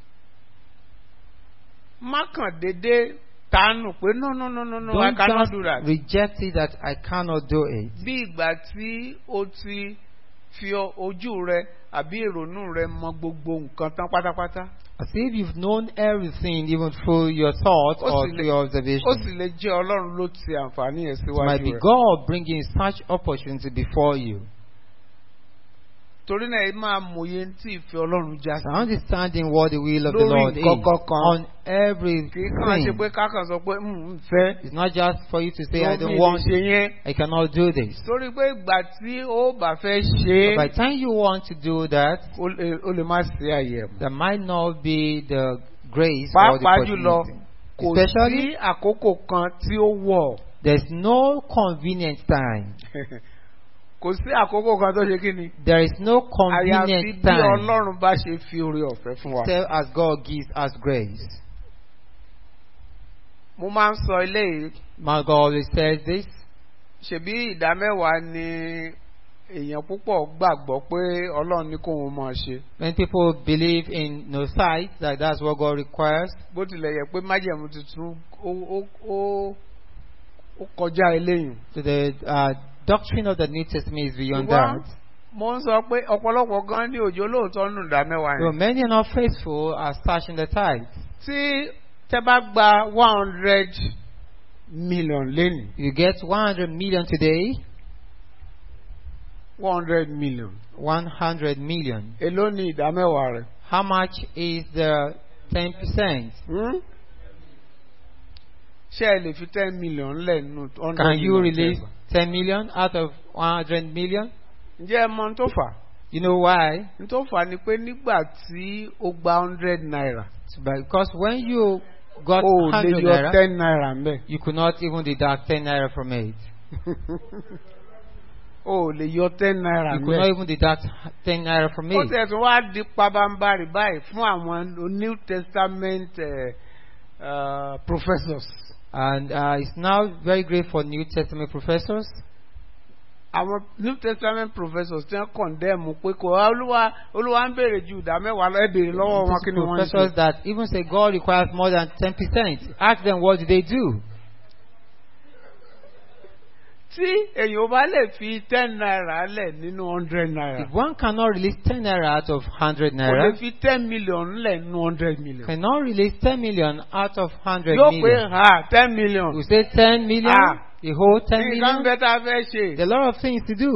má kàn déédé tánù pé no no no no no I Don't cannot just do that. reject it that I cannot do it. bí ìgbà tí o ti fi ọ- ojú rẹ àbí ìrònú rẹ mọ gbogbo nǹkan tán pátápátá As if you've known everything even through your thoughts Ó or sì through lè- your ó observation. sì lè jẹ́ ọlọ́run ló ti àǹfààní yẹn It might síwájú be rẹ God bringing such opportunity before you. torí náà ẹ máa mòye tí ìfẹ́ ọlọ́run já So sí understanding what the will of the Lórí Lord is nǹkan kankan. on kì í kàn ṣe pé everything. kákan sọ pé "Mm, ń fẹ́ It's not just for you to say, I ló don't mi lè want, ṣe yẹn I cannot do this. torí pé ìgbà tí ó bá fẹ́ ṣe But by é the time you want to do that, ó lè- ó lè má sí àyè mọ́. there might not be the grace or the pàápàá jùlọ opportunity. kò Especially- sí àkókò kan tí ó wọ̀ There's no convenient time. kò sí àkókò kan tó ṣe kí ni There is no àyàfi convenient bí time ọlọ́run bá ṣe fi oore ọ̀fẹ́ fún wa. except as God gives us grace. mo máa ń sọ eléyìí My God always says this. ṣebí ìdá mẹ́wàá ni èèyàn púpọ̀ gbàgbọ́ pé ọlọ́run ní kóun máa ṣe When people believe in no sight, that that's what God requires, bó tilẹ̀ yẹ pé májẹ̀mú tuntun ó ó ó ó kọjá eléyìí. so the uh, doctrine of the New Testament is beyond Ṣùgbọ́n that. mo ń sọ pé ọ̀pọ̀lọpọ̀ gan ní òjò lóòótọ́ nù ìdá mẹ́wàá So yẹn. many are not faithful are starting the tithe. tí tẹ bá gba one hundred million lẹ́nu You get 100 million today, one hundred million 100 million. èló ni ìdá mẹ́wàá rẹ̀. How much is the 10%? Hmm? ṣé ẹ lè fi ten million lẹ̀ nù hundred Can you million release tẹ́ 10 million out of 100 million? gbà? ǹjẹ́ ẹ mọ ohun tó fà á? You know why? ohun tó fà á ni pé nígbà tí ó gba hundred naira It's because when you got ó lè 100 yọ naira, ten naira ń bẹ̀. you could not even deduct 10 naira from it. ó lè yọ ten naira You ń could not bẹ̀. even deduct 10 naira from ó it. tẹ̀ tún wá di pabambarì báyìí fún àwọn new testament uh, uh, professors. And uh, it's now very great for New Testament professors. àwọn new testament professors ti ń condemn pé kò wá olúwa olúwa ń béèrè ju ìdá mẹ́wàá lọ ẹ béèrè lọ́wọ́ wọn kí ni wọ́n ń professors ṣe. that even say God requires more than 10%. Ask them what do they do? tí èyàn bá lè fi ten naira lẹ̀ nínú hundred naira If one cannot release 10 naira out of 100 kò lè naira, fi ten million lẹ̀ nínú hundred million. cannot release 10 million out of 100 yóò pé million. ha ten million. We say 10 million, Ah. the whole 10 nǹkan million. bẹ́ẹ̀ tá a fẹ́ ṣe. There are a lot of things to do.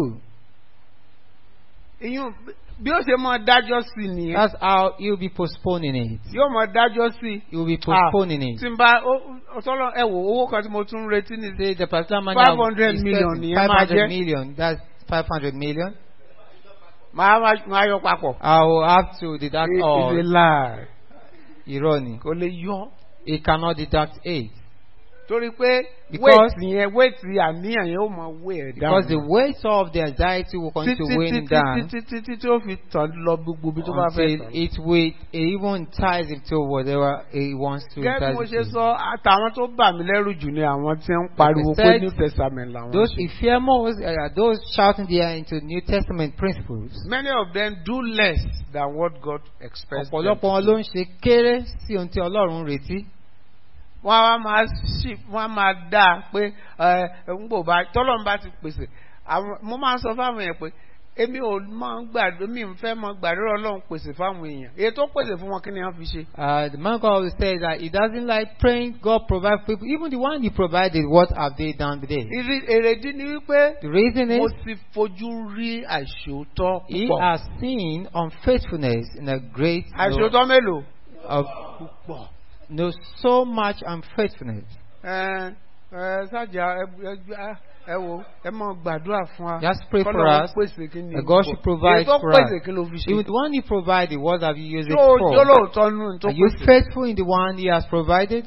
ìyún bí ó ṣe mọ dájọ́ sí nìyẹn. That's how you'll be postponing it. yóò mọ dájọ́ sí. You'll be postponing it. tí n bá ọtọ́lọ́ ẹ wò owó kan tí mo tún ń retí ní Say the particular money 500 is million expecting nìyẹn máa 500 jẹ́. million. That's 500 million. máa wá- máa yọ papọ̀. I will have to deduct It is a all. lie. Irony. kò lè yọ. It cannot deduct eight. torí pé Because- wéètì yẹn wéètì àníyàn yẹn ó mọ wé ẹ̀ Because the dáhùn. weight of the anxiety will continue to weigh him down títí títí tí ó fi tàn lọ gbogbo ibi tó bá fẹ́ until tàn. it will even entice him to whatever he wants to gẹ́gẹ́ bí mo entice ṣe him to. sọ àtàwọn tó bà mí lẹ́rù jù ni àwọn tí ń pariwo pé said, new testament làwọn Those ṣe. who fear most are those shouting there into New Testament principles. many of them do less than what God expects. them Ọ̀pọ̀lọpọ̀ to wọn do. ló ń ṣe kéré sí ohun tí Ọlọ́run ń retí. wọ́n á wá máa ṣì wọ́n á máa dá a pé ẹ ń gbò bá tọ́lọ́run bá ti pèsè àwọn mo máa ń sọ fáwọn èèyàn pé èmi ò máa ń gbàdúrà mi ò fẹ́ máa gbàdúrà ọlọ́run pèsè fáwọn èèyàn èyí tó pèsè fún wọn kí ni wọ́n fi ṣe. Uh, the man God always says that he doesn't like praying, God provide for people. Even the one he provided, what have they done with it? Ìrí- èrèdí ni wípé The reason mo is ti fojú rí àìṣòótọ́ he púpọ̀. has seen unfaithfulness in a great àìṣòótọ́ mélòó. of púpọ̀. no so much unfaithfulness. ẹ ẹ sájà ẹ ẹ ẹ wo ẹ mọ gbàdúrà fún wa. Just pray for Kọ́lọ́run us pèsè kí ni that God púpọ̀. should provide èyí tó for pèsè us. kí ló fi Even ṣe. the one he provided, what have you used it yóò for? lóòótọ́ nù tó Are you pèsè. faithful in the one he has provided?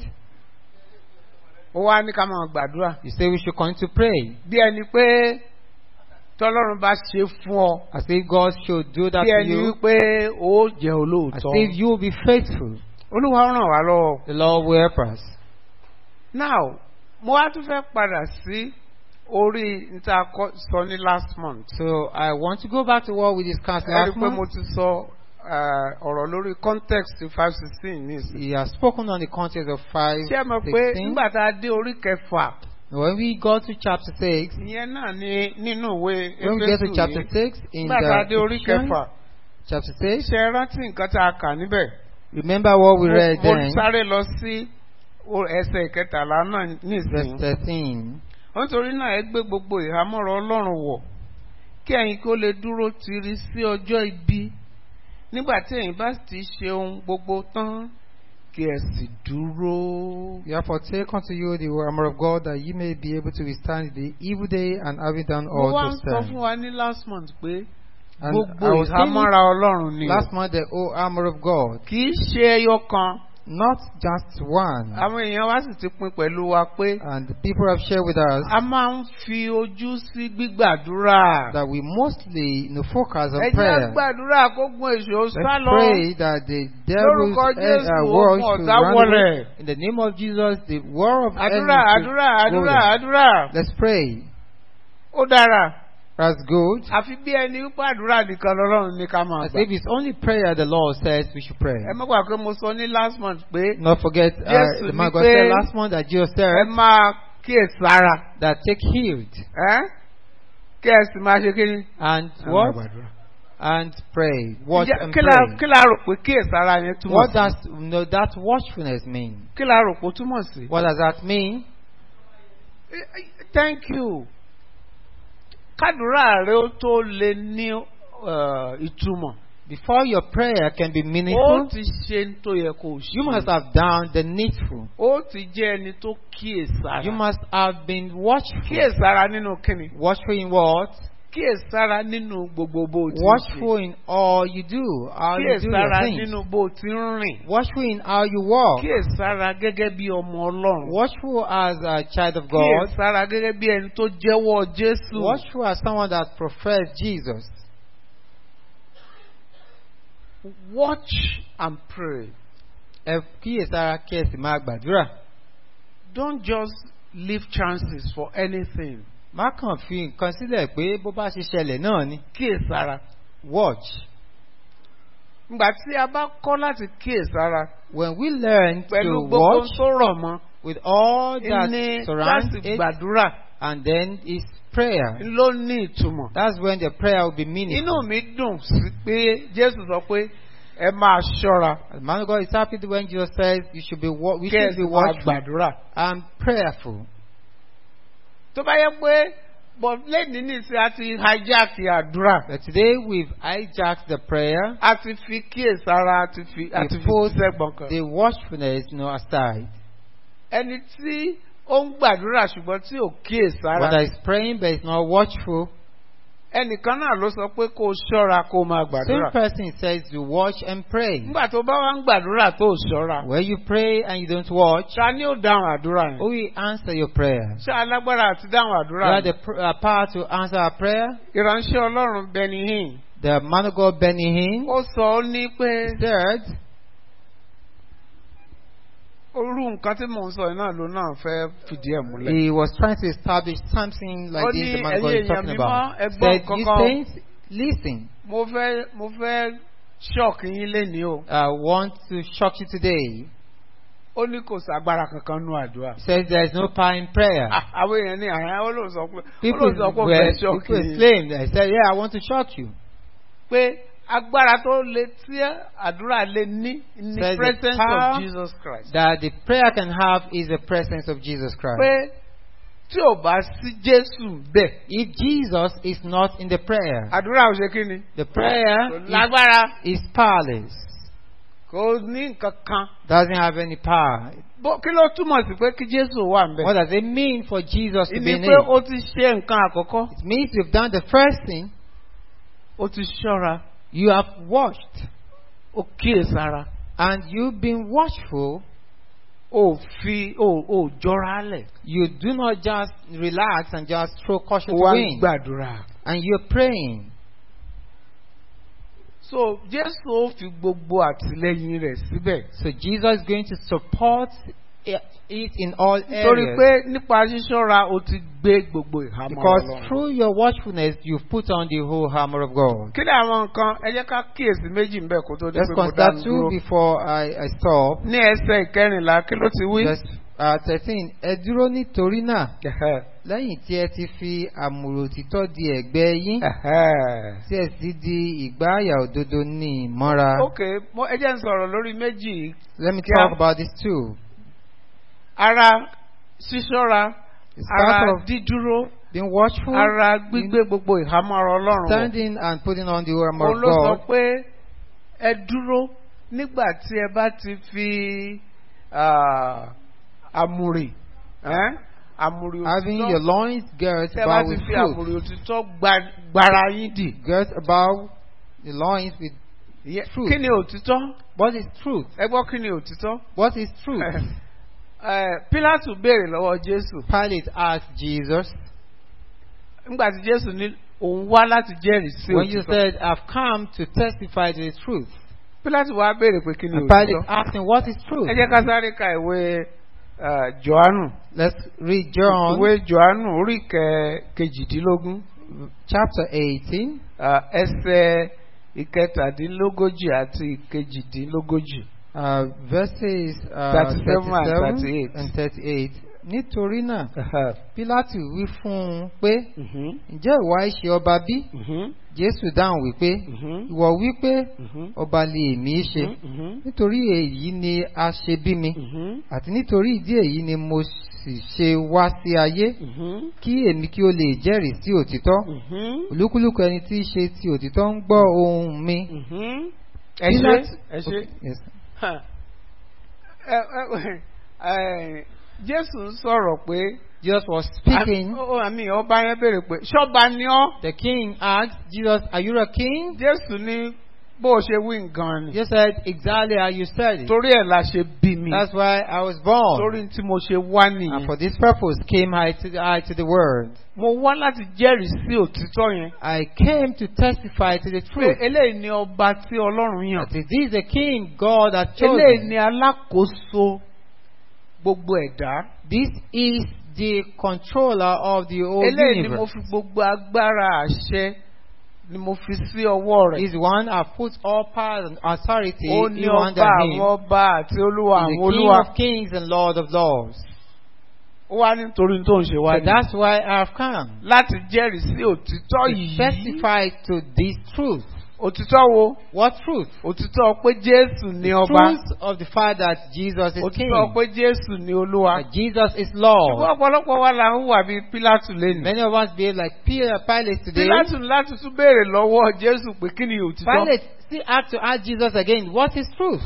ó wá ní ká máa gbàdúrà. You say we should continue to pray. bí ẹni pé tọ́lọ́run bá ṣe fún ọ As if God should do that bí to ẹni you. wípé ó jẹ́ As olóòótọ́ if you will be faithful. olúwa ràn wá lọ́wọ́. The Lord will help us. now mo wá tún fẹ́ padà sí orí níta kọ́- sọ ní last month. So I want to go back to what we discussed ẹ rí i last pé mo month. ti sọ eh, ọ̀rọ̀ lórí context five sixteen nísìnyí. He has spoken on the context of 5, ṣé ẹ mọ̀ pé 16. nígbà tá a dé orí kẹfà When we go to chapter 6, ìyẹn náà ní nínú ìwé when we get to Éfésù chapter yìí, 6, in nígbà tá a dé the orí Ephesians, kẹfà chapter 6, ṣe é rántí nǹkan tá a kà níbẹ̀. remember what we Mo- read mo then, sáré lọ sí o- ẹsẹ̀ ìkẹtàlá náà verse nísìnyí. 13. nítorí náà ẹ gbé gbogbo ìhámọ́ra ọlọ́run wọ̀ kí ẹ̀yin kí ó lè dúró tiri sí ọjọ́ ibi nígbà tí ẹ̀yin bá ti ṣe ohun gbogbo tán kí ẹ sì dúró. Therefore, take unto you the armor of God that ye may be able to withstand the evil day and having done mo all wá to ń sọ fún stand. wa ní last month pé And gbogbo I was saying ìhámọ́ra ọlọ́run ni o. last month the whole armor of God, kì í ṣe ẹyọ kan not just one. àwọn èèyàn wa sì ti pín pẹ̀lú wa pé And the people have shared with us a máa ń fi ojú sí gbígbàdúrà. that we mostly you know, focus ẹ on jẹ́ prayer. gbàdúrà kó gun èso Let's sá lọ. pray that the devil's Lórúkọ uh, Jésù, uh, war ogun should ọ̀tá run wọlẹ̀. away. In the name of Jesus, the war of àdúrà enemy àdúrà should go àdúrà down. àdúrà Let's pray. ó dára That's good. àfi bí ẹni wípé àdúrà nìkan lọ́rùn ní ká máa As gbà. if it's only prayer the Lord says we should pray. ẹ má gbà pé mo sọ ní last month pé Not forget, uh, Jésù the man ní God pé- said last month that Jesus ẹ said máa kíyèsára that take heed ẹ́ kí ẹ sì máa ṣe kí ni. and Ẹ máa what? gbàdúrà. And pray. Watch Ǹjẹ́ and kí la pray. kí la rò pé kíyèsára yẹn túmọ̀ What sí? does you know, that watchfulness mean? kí la rò pé ó túmọ̀ sí? What does that mean? Eh, eh, thank you. kádùrá rẹ ó tó lè ní eh, ìtumọ̀. Before your prayer can be ó meaningful, ti ṣe ń tó yẹ kó o ṣe. you must have done the needful. ó ti jẹ́ ẹni tó kíyèsára. You must have been watchful. kíyèsára nínú kíni. Watchful in what? kíyèsára nínú gbogbo bó o ti ń ṣe. Watchful in all you do, how you do your kíyèsára things. nínú bó o ti ń rìn. Watchful in how you walk. kíyèsára gẹ́gẹ́ bí ọmọ ọlọ́run. Watchful as a child of God. kíyèsára gẹ́gẹ́ bí ẹni tó jẹ́wọ́ Jésù. Watchful as someone that professes Jesus. watch and pray. Ẹ kíyèsára kí ẹ sì máa gbàdúrà. don't just leave chances for anything. Má kàn fi nǹkan sílẹ̀ pé bó bá ṣe ṣẹlẹ̀ náà ni. kíyèsára. Watch. ìgbà tí a bá kọ́ láti kíyèsára When we learn pẹ̀lú to gbogbo watch tó rọ̀ mọ́. with all that ní surrounds láti it, gbàdúrà and then it's prayer. ló ní ìtumọ̀. That's when the prayer will be meaningful. inú mi dùn sí pé Jésù sọ pé ẹ máa ṣọ́ra The man of God is happy when Jesus says you should be wa- we kí ẹ should sì be máa watchful gbàdúrà. and prayerful. tó bá yẹ pé but lẹ́ni nísìnyí a ti hijack àdúrà But today we've hijacked the prayer, a ti fi kíyèsára a ti fi a ti We fi put sẹ́gbọ̀n kan. the watchfulness you know, aside. ẹni tí ó ń gbàdúrà ṣùgbọ́n tí ò One kíyèsára that is praying but is not watchful. ẹnìkan náà ló sọ pé kó o ṣọ́ra kó o máa Same gbàdúrà. person says to watch and pray. nígbà tó bá wá ń gbàdúrà tó o ṣọ́ra When you pray and you don't watch, ṣá ni ó dáhùn àdúrà who yẹn will answer your prayer? ṣá alágbára àti dáhùn You àdúrà have yẹn. the pr- uh, power to answer a prayer. ìránṣẹ́ ọlọ́run Benny Hinn The man of God Benny Hinn ó sọ ó ní pé said, orú nǹkan tí mò ń sọ yìí náà ló náà fẹ́ fìdí ẹ̀ múlẹ̀. he was trying to establish something like Ó this ní the man of God ẹ̀yin is talking èèyàn about. mímọ́, ẹ gbọ́ Said, nǹkan you kan." saints, listen, mo fẹ́ mo fẹ́ ṣọ́ọ̀kì yín lénìí o. I want to shock you today. ó ní kò sàgbára kankan nú àdúrà. He says there is no power in prayer. Ah, àwọn èèyàn ní àyà ó lóun sọ pé ó People lóun sọ pé ó were fẹ́ ṣọ́ọ̀kì people yín. claimed. I said, yeah, I want to shock you. pé agbára tó lè tí àdúrà lè ní in the Says the presence power of Jesus Christ. That the prayer can have is the presence of Jesus Christ. pé tí ò bá sí Jésù bẹ́ẹ̀ If Jesus is not in the prayer, àdúrà ò ṣe kí ni. the prayer kò is, lágbára is powerless. kò ní nǹkan kan. Doesn't have any power. Bó- kí ló túmọ̀ sí pé kí Jésù wà ń What bẹ̀? does it mean for Jesus to be ìní in pé it? ó ti ṣe nǹkan àkọ́kọ́ It means you've done the first thing, ó ti ṣọ́ra you have watched, ó kíyèsára and you've been watchful. ó fi ó ó jọra lẹ̀ You do not just relax and just throw caution ó to wá ń wind. gbàdúrà and you're praying. so jésù ó fi gbogbo àtìlẹyìn rẹ̀ síbẹ̀. So Jesus is going to support it it in all torí areas. pé nípa ṣíṣọ́ra o ti gbé gbogbo ìhámọ́ Because ọlọ́run. through your watchfulness, you've put on the whole armor of God. kí ni àwọn nǹkan ẹ jẹ́ ká kíyèsí méjì ń bẹ̀ kó tó di Let's pé mo consider dánu two dúró. before I, I stop. ní ẹsẹ̀ ìkẹrìnlá kí ló ti wí. Verse uh, 13. Ẹ dúró nítorí náà, Ẹ̀hẹ́, lẹ́yìn tí ẹ ti fi àmùrò òtítọ́ di ẹ̀gbẹ́ yín, ẹ̀hẹ́. tí ẹ sì di ìgbáàyà òdodo ní ìmọ́ra. ok mo ẹ jẹ́ ń sọ̀rọ̀ lórí méjì yìí. Let me Kíá. talk about this too. ara ṣíṣọ́ra It's ara part of dídúró being watchful, ara gbígbé gbogbo ìhámọ́ ọlọ́run wọ̀. standing and putting on the armor òun of ló sọ God. pé ẹ dúró nígbà tí ẹ bá ti fi ah, àmùrè ẹ́n, àmùrè Having your òtítọ́ loins girt tí ẹ bá about ti with fi truth. àmùrè òtítọ́ gba- gbara yín dì. Girt about the loins with Ìyẹn- Truth. kí ni òtítọ́? what is truth? ẹ gbọ́ kí ni òtítọ́? What is truth? Eh, Pílátù béèrè lọ́wọ́ Jésù Pilate asked Jesus, nígbà tí Jésù ní òun wá láti jẹ́rìí sí when you òtítọ́. said, I've come to testify to the truth. Pílátù wá béèrè pé kí ni And Pilate òtítọ́? asked him, What is truth? ẹ jẹ́ ká sáré ka ìwé eh, Jòhánù. Let's read John ìwé Jòhánù orí kẹ- kejìdínlógún chapter 18, ah, ẹsẹ̀ ìkẹtàdínlógójì àti ìkejìdínlógójì. uh, verses uh, 37 and 37 38. and 38. Nítorí náà, Pílátù wí fún un pé, Mhm, Ǹjẹ́ ìwọ ṣe ọba bí? mhm, Jésù dáhùn wípé, mhm, Ìwọ wípé mhm, ọba lè mí ṣe. mhm, Nítorí èyí ni a ṣe bí mi. mhm, àti nítorí ìdí èyí ni mo sì ṣe wá sí ayé mhm, kí èmi kí ó lè jẹ́rìí sí òtítọ́ mhm, olúkúlùkù ẹni tí í ṣe ti òtítọ́ ń gbọ́ ohùn mi. mhm. ẹ ṣe Pilate- ẹ ṣe. Okay, yes. Ha. Ẹ- ẹ- ẹ, Jésù ń sọ̀rọ̀ pé. Jesus was speaking. Ó- ó, àmì ọba yẹn béèrè pé ṣọ́ba ni ọ́. The king asked Jesus, Are you a king? Jésù ní bó o ṣe wí nǹkan ni. Jesus said, Exactly how you said it. Torí ẹ̀ la ṣe bí mi. That's why I was born. Torí tí mo ṣe wá And nìyẹn. for this purpose came I to, I to the world. Mo wá láti jẹ́rìí sí òtítọ́ yẹn. I came to testify to the Pé truth. eléyìí ni ọba tí Ọlọ́run yàn. That this is the king God has Eléyìí chosen. ni alákòóso gbogbo ẹ̀dá. This is the controller of the whole Eléyìí ni mo universe. fi gbogbo agbára àṣẹ ni mo fi sí ọwọ́ rẹ̀. He's the one who put all power and authority Ó ní in ọba under àwọn him. ọba àti olúwa He's àwọn the King olúwa. of kings and Lord of lords. Ó wá nítorí tó ń ṣe wá So ní. that's why I've come. Láti jẹ́rìí sí òtítọ́ To yìí. testify to this truth. Òtítọ́ wo? What truth? Òtítọ́ pé Jésù ni The ọba. truth of the fact that Jesus is king. Òtítọ́ pé Jésù ni olúwa. That Jesus is Ṣùgbọ́n Lord. ọ̀pọ̀lọpọ̀ wa là ń hùwà bíi Pílátù lẹ́nu. Many of us behave like Peter Pilate today. Pílátù láti tún béèrè lọ́wọ́ Jésù pé kí ni òtítọ́? Pilate still had to ask Jesus again, what is truth?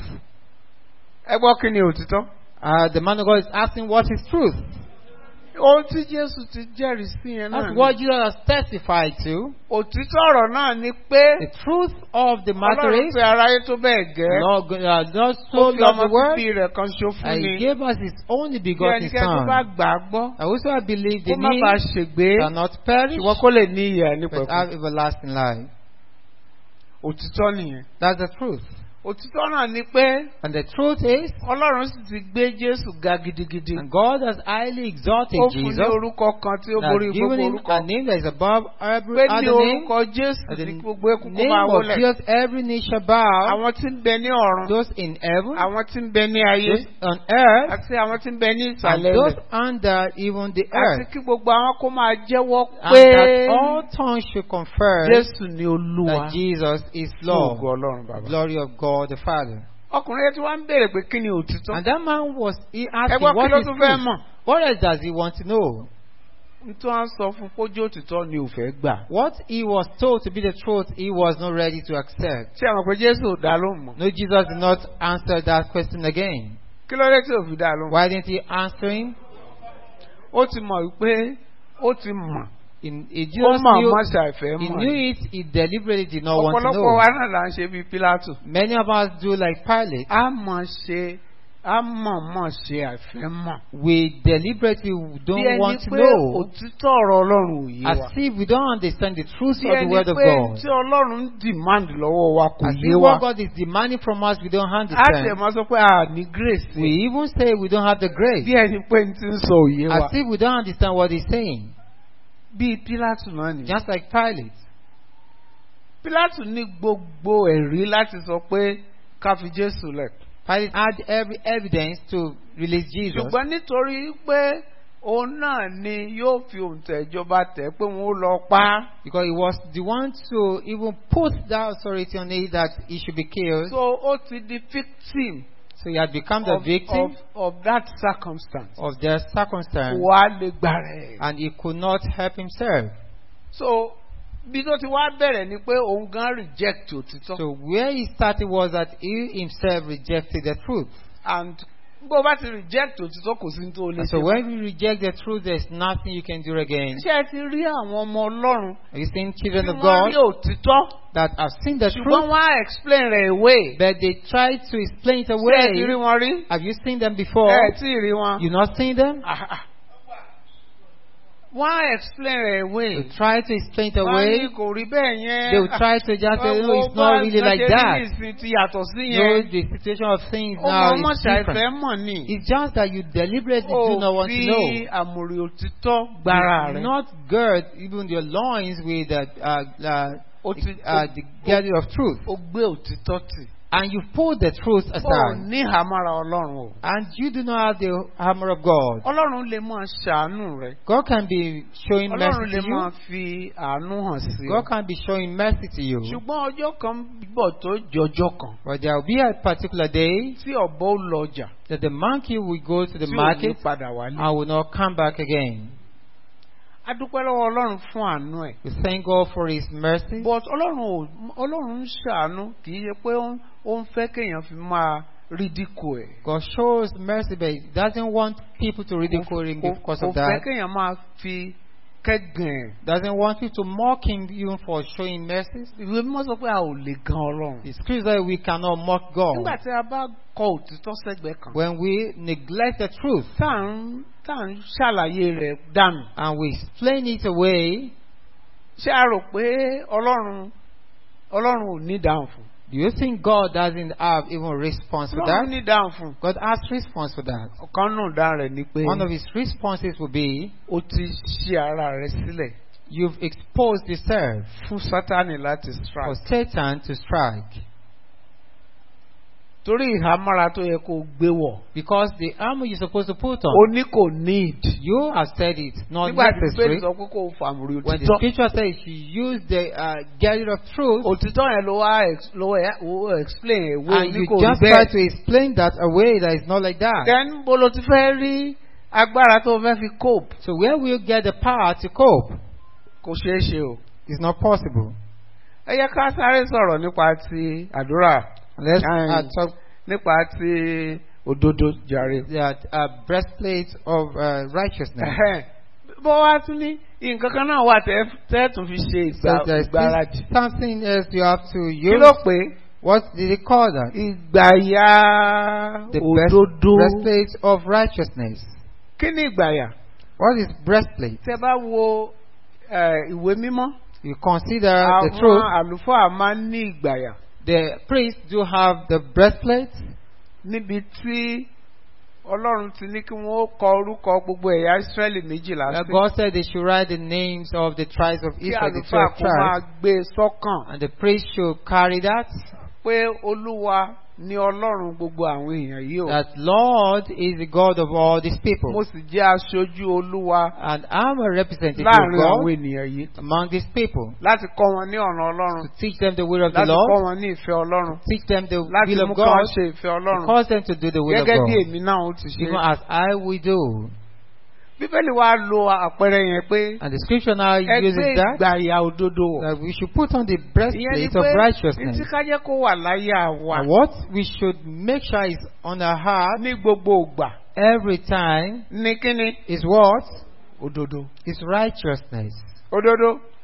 Ẹ gbọ́ kí ni òtítọ́? Uh, the man of God is asking, what is truth? Ohun tí Jésù ti jẹ́rìí sí yẹn náà That's ni. what Jesus has testified to. Òtítọ́ ọ̀rọ̀ náà ni pé The truth of the matter Ọlọ́run is, pé aráyé tó bẹ́ẹ̀ gẹ́. Lord, uh, God Ó so fi loved ọmọ the world, bíbí rẹ̀ kan ṣo fún and ni. He gave us His only Kí begotten ẹnikẹ́ni tó Son. bá gbà á gbọ́. I also have believed Kó in má bàa Him ṣègbé. shall not perish, Ṣùgbọ́n kó lè ní ìyè but nípẹ̀kun. have everlasting life. Òtítọ́ nìyẹn. That's the truth. Òtítọ́ náà ni pé And the truth is, Ọlọ́run sì ti gbé Jésù ga gidigidi. and God has highly exalted Ó fún ní Jesus, orúkọ kan tí ó has borí given gbogbo him orúkọ. a name that is above every Pé ní other name. orúkọ Jésù At the ní gbogbo ekú kó name máa of wólẹ̀. Jesus, every knee shall bow. Àwọn tí ń bẹ ní ọ̀run. Those in heaven, Àwọn tí ń bẹ ní ayé. those on earth, Àti àwọn tí ń bẹ ní and ìsàlẹ̀ those rẹ̀. under even the Àti earth. kí gbogbo àwọn kó máa jẹ́wọ́ And pé that all tongues should confess Jésù ni Olúwa. that Jesus is Fún Lord. ògo Ọlọ́run bàbá. Glory of God the Father. Ọkùnrin yẹn tí wọ́n ń béèrè pé kí ni òtítọ́. And that man was he Ẹ asking, gbọ́ kí what ló is tún fẹ́ truth? mọ̀? What else does he want to know? Nítorí wọ́n sọ fún kójú òtítọ́ ni ò fẹ́ gbà. What he was told to be the truth, he was not ready to accept. Ṣé àwọn pé Jésù ò dá lóhùn mọ́? No, Jesus did not answer that question again. Kí ló dé tí ò fi dá lóhùn? Why didn't he answer him? Ó ti mọ̀ wípé ó ti mọ̀. In, he Ó just mọ̀ knew, mọ́ ṣàìfẹ́ he mọ̀. knew it, he deliberately did not want to Ọ̀pọ̀lọpọ̀ wa know. náà là ń ṣe bíi Pílátù. Many of us do like Pilate. A mọ̀ ṣe a mọ̀ọ́mọ̀ ṣe àfẹ́mọ̀. We deliberately bí don't ẹni want to pé know. òtítọ́ ọ̀rọ̀ ọlọ́run ò yé wa. As if we don't understand the truth bí of the ẹni word of pé God. tí ọlọ́run ń demand lọ́wọ́ wa kò As yé if wa. what God is demanding from us, we don't a tẹ̀ understand. máa sọ pé a ní grace. We even say we don't have the grace. bí ẹni pé n ti ń sọ òye wa. As if we don't understand what he's saying. bíi Pílátù náà ni. Just like Pilate. Pílátù ní gbogbo ẹ̀rí láti sọ pé ká fi Jésù lẹ̀. Pilate had every evidence to release Jesus. ṣùgbọ́n nítorí pé òun náà ni yóò fi òǹtẹ̀ ìjọba tẹ̀ pé wọ́n ó lọ pa á. Because he was the one to even put that authority on it that he should be killed. so ó ti di victim So he had become the of, victim of, of that circumstance. of their circumstance wà á lè gbà rẹ̀. and he could not help himself. so bí tó ti wá bẹ̀rẹ̀ ni pé òun gan reject òtítọ́. So where he started was that he himself rejected the truth. and bó o bá ti reject òtítọ́ kò sí ní tó o lè And so ṣe. when you reject the truth, there's nothing you can do again. ṣé ẹ ti rí àwọn ọmọ ọlọ́run Are you seeing tí children of wọ́n rí God òtítọ́ that have seen the ṣùgbọ́n truth, wọ́n á explain rẹ̀ away. but they try to explain it ṣé ẹ ti rí away? wọn rí? Have you seen them before? ẹ tí ì rí wọn. You not seen them? Ah, ah. wọ́n á explain rẹ̀ away. They try to explain it wọ́n á away. ní kò rí bẹ́ẹ̀ yẹn. They will try to just say, no, it's not really like that. ìsìn ti yàtọ̀ sí No, yẹn. the situation of things ó now mọ ọmọ is ṣàìfẹ́ different. mọ̀ ni. It's just that you deliberately do not ó want to fi know. àmùrè òtítọ́ gbára You rẹ̀. not gird even your loins with uh, uh, uh, ó ti uh, the girdle of truth. ó gbé òtítọ́ tì. And you put the truth ó aside. ní ìhámọ́ra ọlọ́run o. And you do not have the hammer of God. ọlọ́run lè máa ṣàánú rẹ̀. God can be showing ọlọ́run mercy lè to máa you. fi àánú hàn sí God ọ. can be showing mercy to you. ṣùgbọ́n ọjọ́ kan bọ̀ tó jọjọ́ kan But there will be a particular day tí ọ̀bọ ó lọ ọjà that the monkey will go to the tí ò ní market padà wálé. and will not come back again. a dúpẹ́ lọ́wọ́ ọlọ́run fún àánú ẹ̀. We thank God for His mercy. but ọlọ́run ò ọlọ́run ń ṣàánú kì í ṣe pé ó ń- ó ń fẹ́ kéèyàn fi máa ridicule ẹ̀. God shows mercy, but He doesn't want people to ridicule Him Kò- because kò of fẹ́ that. kéèyàn máa fi kẹ́gàn ẹ̀. Doesn't want you to mock Him even for showing mercy. ìwé mímọ́ sọ pé a ò lè gan ọlọ́run. The scripture says we cannot mock nígbà God tí a bá kọ òtítọ́ sẹ́gbẹ̀ẹ́ kan. when we neglect the truth tá à ń tá à ń ṣàlàyé rẹ̀ dànù. and we explain it away. ṣé a rò pé ọlọ́run ọlọ́run ò ní dáhùn fún. Do you think God doesn't have even response for ọlọ́run that? ní dáhùn fún. God has response for that. ọ̀kan nù dáhùn rẹ̀ ni pé One of His responses will be, ó ti ṣí ara rẹ̀ sílẹ̀ "You've exposed yourself fún sátánì láti for strike. Satan to strike." torí ìhámọ́ra tó yẹ kó gbé wọ̀ Because the armor you're supposed to put ó on, ní kò need. you have said it, not nígbà tí necessary. bẹ́ẹ̀ sọ pé kó o fàmùrì When the òtítọ́ scripture says you use the uh, girdle of truth, òtítọ́ yẹn ló wá ex- ló wá ó explain èwo and ní you kò rí just try bẹ́ẹ̀. to explain that away that is not like that. then bó ló ti fẹ́ rí agbára tó fẹ́ fi cope So where will you get the power to cope? kò ṣeé ṣe o. It's not possible. ẹ yẹ ká sáré sọ̀rọ̀ nípa ti àdúrà Let's uh, Aye. talk nípa ti òdodo jàre. that uh, breastplate of uh, righteousness. Ẹhẹ́n. bó wá tún ní nǹkan kan náà wà tẹ́ tẹ́ tún fi ṣe So ìgbà- there's ìgbáradì. this something else you have to kí use. ló pé What did he call that? ìgbàyà The breast, òdodo. breastplate of righteousness. kí ni ìgbàyà? What is breastplate? tẹ́ bá wo eh, ìwé mímọ́ You consider the àwọn truth. àlùfáà máa ń ní ìgbàyà The priests do have the breastplate níbi tí ọlọ́run ti ní kí wọ́n ó kọ orúkọ gbogbo ẹ̀yà ìsírẹ́lì méjìlá Uh, sí. God said they should write the names of the tribes of kí Israel, the àlùfáà 12 kó máa tribes, gbé e sọ́kàn and the priest should carry that. pé olúwa ni ọlọ́run gbogbo àwọn èèyàn yìí o. That Lord is the God of all these mo people, sì jẹ́ aṣojú olúwa and I'm a representative láàrin of àwọn God ènìyàn yìí among these people láti kọ́ wọn ní ọ̀nà ọlọ́run to teach them the will of the láti kọ́ Lord, wọn ní ìfẹ́ ọlọ́run teach them the láti will mú of kí wọ́n God, ṣe ìfẹ́ to ọlọ́run cause them to do the will of gẹ́gẹ́ bí God, èmi náà ó ti ṣe. even as I will do. bíbélì wa lo àpẹẹrẹ yẹn pé And the scripture now ẹgbẹ́ uses that ìgbàyà òdodo wọ̀. that we should put on the ìyẹn ni breastplate pé of ní righteousness. tí ká jẹ́ kó wà láyà wa And what we should make sure is on our heart ní gbogbo ògbà every time ní kíni is what? òdodo. Is righteousness. òdodo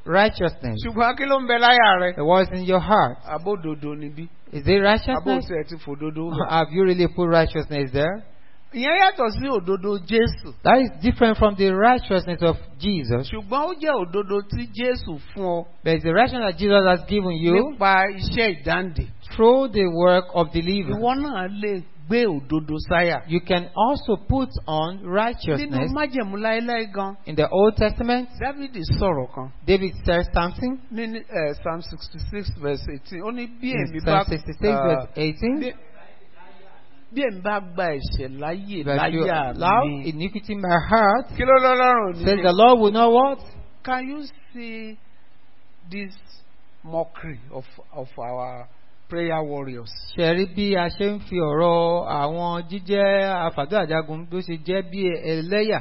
righteousness. ṣùgbọ́n kí ló ń bẹ láyà rẹ. The word is in your heart. abódodo níbí. Is it abó righteousness? tiẹ̀ ti fòdodo. Or Have you really put righteousness there? ìyẹn yàtọ̀ sí òdodo Jésù. That is different from the righteousness of Jesus. ṣùgbọ́n ó jẹ́ òdodo tí Jésù fún ọ There is the righteousness that Jesus has given you nípa iṣẹ́ ìdáǹdè. through the work of deliverance. ìwọ náà lè gbé òdodo sáyà. You can also put on nínú righteousness. májẹ̀mú láéláé gan. In the Old Testament, Dávidi sọ̀rọ̀ kan David says something. ní eh, Psalm sixty six verse eighteen ó ní bí In èmi bá Psalm 66, ah, verse 18. bí- bí èmi bá gba ẹ̀ṣẹ̀ láyè That you láyà allow mi. iniquity in my heart. kí ló lọ́lọ́run Says the ní. Lord will not what? Can you see this mockery of of our prayer warriors? ṣẹ̀rí bí a ṣe ń fi ọ̀rọ̀ àwọn jíjẹ́ àfàdúrà jagun tó ṣe jẹ́ bí ẹlẹ́yà.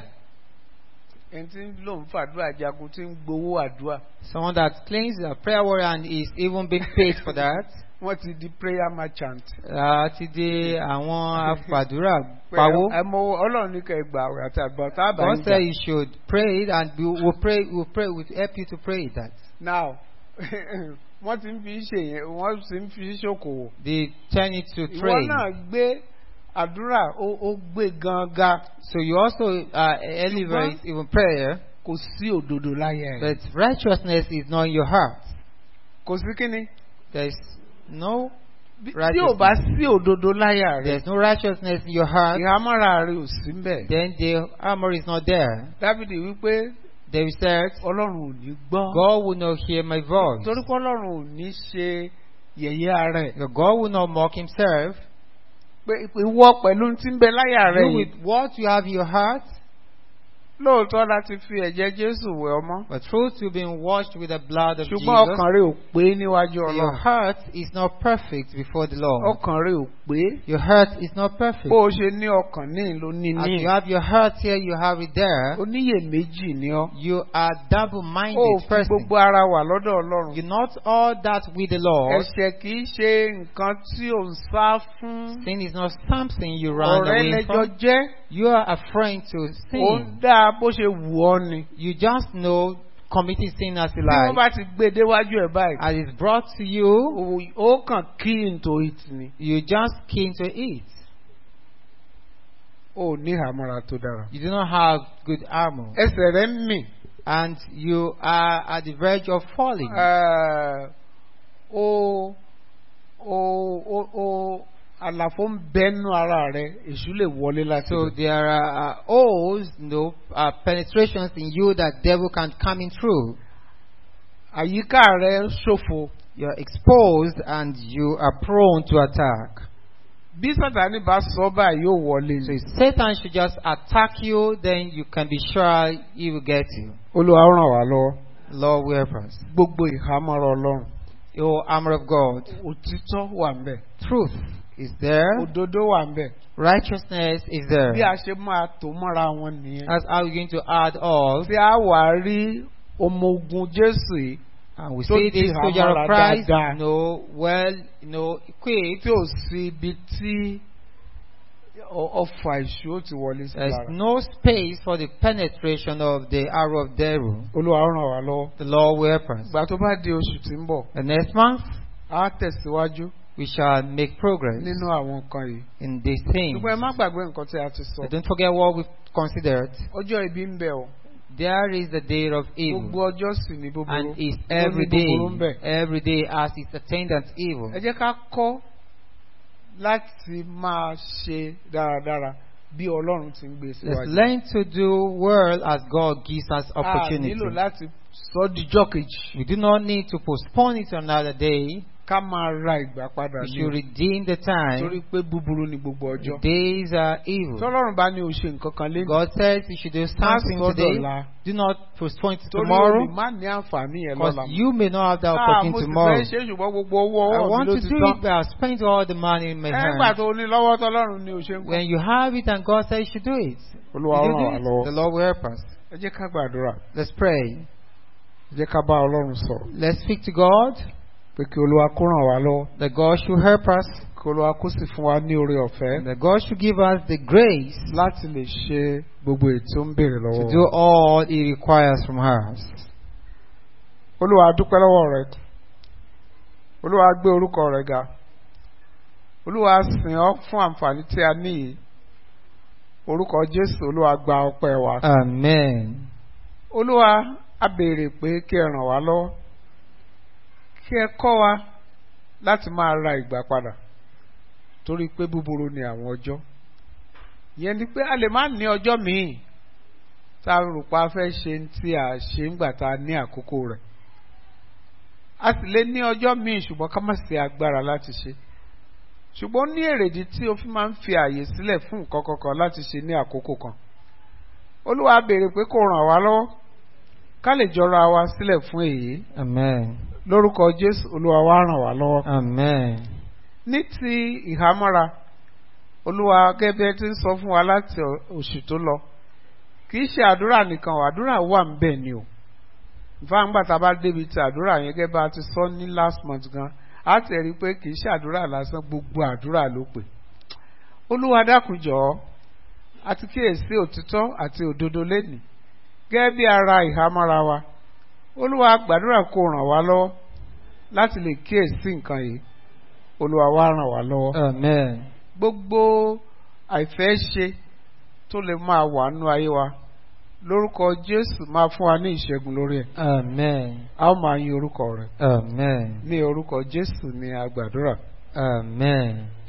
ẹni tí ń lò ń fàdúrà jagun tí ń gbowó àdúrà Someone that claims a prayer warrior and is even being paid for that. wọ́n ti di prayer merchant. uh, ti di àwọn afàdúrà Pé pawó. ẹ mọ ọlọ́run ní kẹ́ ẹ gbà àwẹ̀ àti àgbà tá a bá God ń said jà. you should pray it and we will pray, we will pray, we will help you to pray that. now wọ́n ti ń fi ṣe yẹn wọ́n ti ń fi ṣòkòwò. They turn it to ìwọ trade. náà gbé àdúrà ó ó gbé gangan So you also uh, elevate even prayer, kò sí òdodo láyé ẹ̀. but righteousness is not in your heart. kò sí kíni. There's no Bí- tí ò righteousness. bá sí òdodo láyà rẹ̀ There's no righteousness in your heart. ìhámọ́ra rẹ̀ ò sí mbẹ̀. Then the armor is not there. dávidi wípé David said, ọlọ́run ò ní gbọ́. God will not hear my voice. torí pé ọlọ́run ò ní ṣe yẹ̀yẹ́ ara ẹ̀. God will not mock himself. pé ìwọ pẹ̀lú tí ń bẹ láyà rẹ̀ You yìí. with what you have in your heart, lóòótọ́ láti fi ẹ̀jẹ̀ jésù wẹ̀ ọmọ. but truth you've been washed with the blood of ṣùgbọ́n Jesus. ọkàn rẹ̀ ò pé níwájú Your ọlọ́run. heart is not perfect before the Lord. ọkàn rẹ̀ ò pé. Your heart is not perfect. bó o ṣe ní ọkàn ní ló ní As ní. you have your heart here, you have it there. oníyèméjì ni ọ́. You are ó double-minded fi person. gbogbo ara wà lọ́dọ̀ ọlọ́run. You're not all that with the Lord. ẹ̀ṣẹ̀ kì í ṣe nǹkan tí ò ń sá fún. Sin is not something you run ọ̀rẹ́ away lẹ́jọ́ from. jẹ́. You are afraid to ó ń sin. dá bó ṣe wù ọ́ ni. You just know committing sin as you tí wọ́n like. bá ti gbé e déwájú ẹ̀ báyìí. As it's brought to you, ó- ó kàn key into it ni. you just keen to eat. ó ní àmọ́ra tó dára. You do not have good armor. ẹsẹ̀ rẹ̀ ń mì. And you are at the verge of falling. Ẹ̀, ó ó ó ó àlàfo ń bẹ́nu ara rẹ̀ èṣù lè wọlé láti So bẹ̀. there are uh, holes, you know, uh, penetrations in you that devil can come in through. àyíká rẹ̀ ṣòfò. You're exposed and you are prone to attack. bí sátani bá sọ báyìí yóò wọlé So ni. if Satan should just attack you, then you can be sure he will get you. olúwa ó ràn wá lọ́wọ́. Lord, will help us. gbogbo ìhámọ́ra ọlọ́run. Your armor of God. òtítọ́ wà ń bẹ̀. Truth is there. òdodo wà ń bẹ̀. Righteousness is bí there. a ṣe máa tò mọ́ra wọn nìyẹn. That's how we're going to add all. tí a wà rí ọmọ ogun jésù yìí And we So see this ti soldier hamara of Christ, dáadáa. you know, well, you know, equipped. tí ò sí ibi tí ọ- ọfà ìṣú ó ti wọlé sí There's lára. no space for the penetration of the arrow of devil. olúwa ó ràn wá lọ́wọ́. The Lord will help us. ìgbà tó bá di oṣù tí ń bọ̀ The next month, á tẹ̀síwájú we shall make progress nínú àwọn nǹkan yìí. in this thing. ṣùgbọ́n ẹ má gbàgbé nǹkan tí a ti sọ. But don't forget what we've considered. ọjọ́ ibi ń bẹ̀ o. There is the day of evil. gbogbo ọjọ́ sì ní búburú. And it's Ó ní every búburú ń day, bẹ̀. every day as its attendant evil. ẹ jẹ́ ká kọ́ láti máa ṣe dáradára bí ọlọ́run ti ń gbé Let's síwájú. learn to do well as God gives us a opportunity. nílò láti sọ díjọ́ kejì. We do not need to postpone it to another day. ká máa ra ìgbà padà We ní should o. redeem the torí time. pé búburú ni gbogbo The ọjọ́. days are evil. tọ́lọ́run bá ní o ṣe nǹkan kan lé God says you should do something sọ́dọ̀ today. la. Do not postpone it to torí o lè tomorrow. má ní àǹfààní yẹn Because lọ́la. you may not have that Ah, mo opportunity ti tomorrow. fẹ́ ṣe ṣùgbọ́n gbogbo owó I ọwọ́ mi want ló to ti do tán. it, but I spent all the money in my ẹgbà hand. tó ní lọ́wọ́ tọ́lọ́run ni o ṣe ń kọ́. When you have it and God says you should do it, olúwa you ràn do wá it. lọ́wọ́. The Lord will help us. ẹ jẹ́ ká gbàdúrà. Let's pray. ẹ jẹ́ ká bá ọlọ́run sọ̀rọ̀. Let's speak to God pé kí olúwa kó ràn wá lọ́wọ́. that God should help us. kí olúwa kó sì fún wa ní oore And ọ̀fẹ́ that God should give us the grace láti lè ṣe gbogbo ètò ń béèrè to lọ́wọ́. do wa. all He requires from us. olúwa dúpẹ́ lọ́wọ́ rẹ olúwa gbé orúkọ rẹ ga olúwa sìn ọ́ fún àǹfààní tí a ní yìí orúkọ jésù olúwa gba ọpẹ́ wa Amen. olúwa a béèrè pé kí ẹ ràn wá lọ́wọ́ kí ẹ kọ́ wa láti máa ra ìgbà padà torí pé búburú ni àwọn ọjọ́ ìyẹn ni pé a lè má ní ọjọ́ míì tá a rò pa fẹ́ ṣe tí a ṣe ń gbà tá a ní àkókò rẹ̀ a sì lè ní ọjọ́ míì ṣùgbọ́n ká má sí agbára láti ṣe ṣùgbọ́n ó ní èrèdí tí o fi máa ń fi àyè sílẹ̀ fún nǹkan kankan láti ṣe ní àkókò kan olúwa béèrè pé kó ràn wá lọ́wọ́ ká lè jọra wa sílẹ̀ fún èyí Amen. lórúkọ jésù olúwa wa ràn wá lọ́wọ́ Amen. ní ti ìhámọ́ra olúwa gẹ́gẹ́ tí ń sọ fún wa láti ọ- oṣù tó lọ kì í ṣe àdúrà nìkan o, àdúrà wà ń bẹ̀ ni o ìfáàǹgbà tá a bá débi ti àdúrà yẹn gẹ́gẹ́ bá a ti sọ ní last month gan a ti rí i pé kì í ṣe àdúrà lásán gbogbo àdúrà ló pè olúwa dákun jọ̀ọ́ àti kíyèsí òtítọ́ àti òdodo lẹ́nìí gẹ́gẹ́ bí ara ìhámọ́ra wa olúwa gbàdúrà kó ràn wá lọ́wọ́ láti lè kíyèsí nǹkan yìí olúwa wá ràn wá lọ́wọ́ Amen. gbogbo àìfẹ́ ṣe tó lè máa wà nínú ayé wa lórúkọ jésù máa fún wa ní ìṣẹ́gun lórí ẹ̀ Amen. a ó máa yin orúkọ rẹ̀ Amen. ní orúkọ jésù ní agbàdúrà Amen.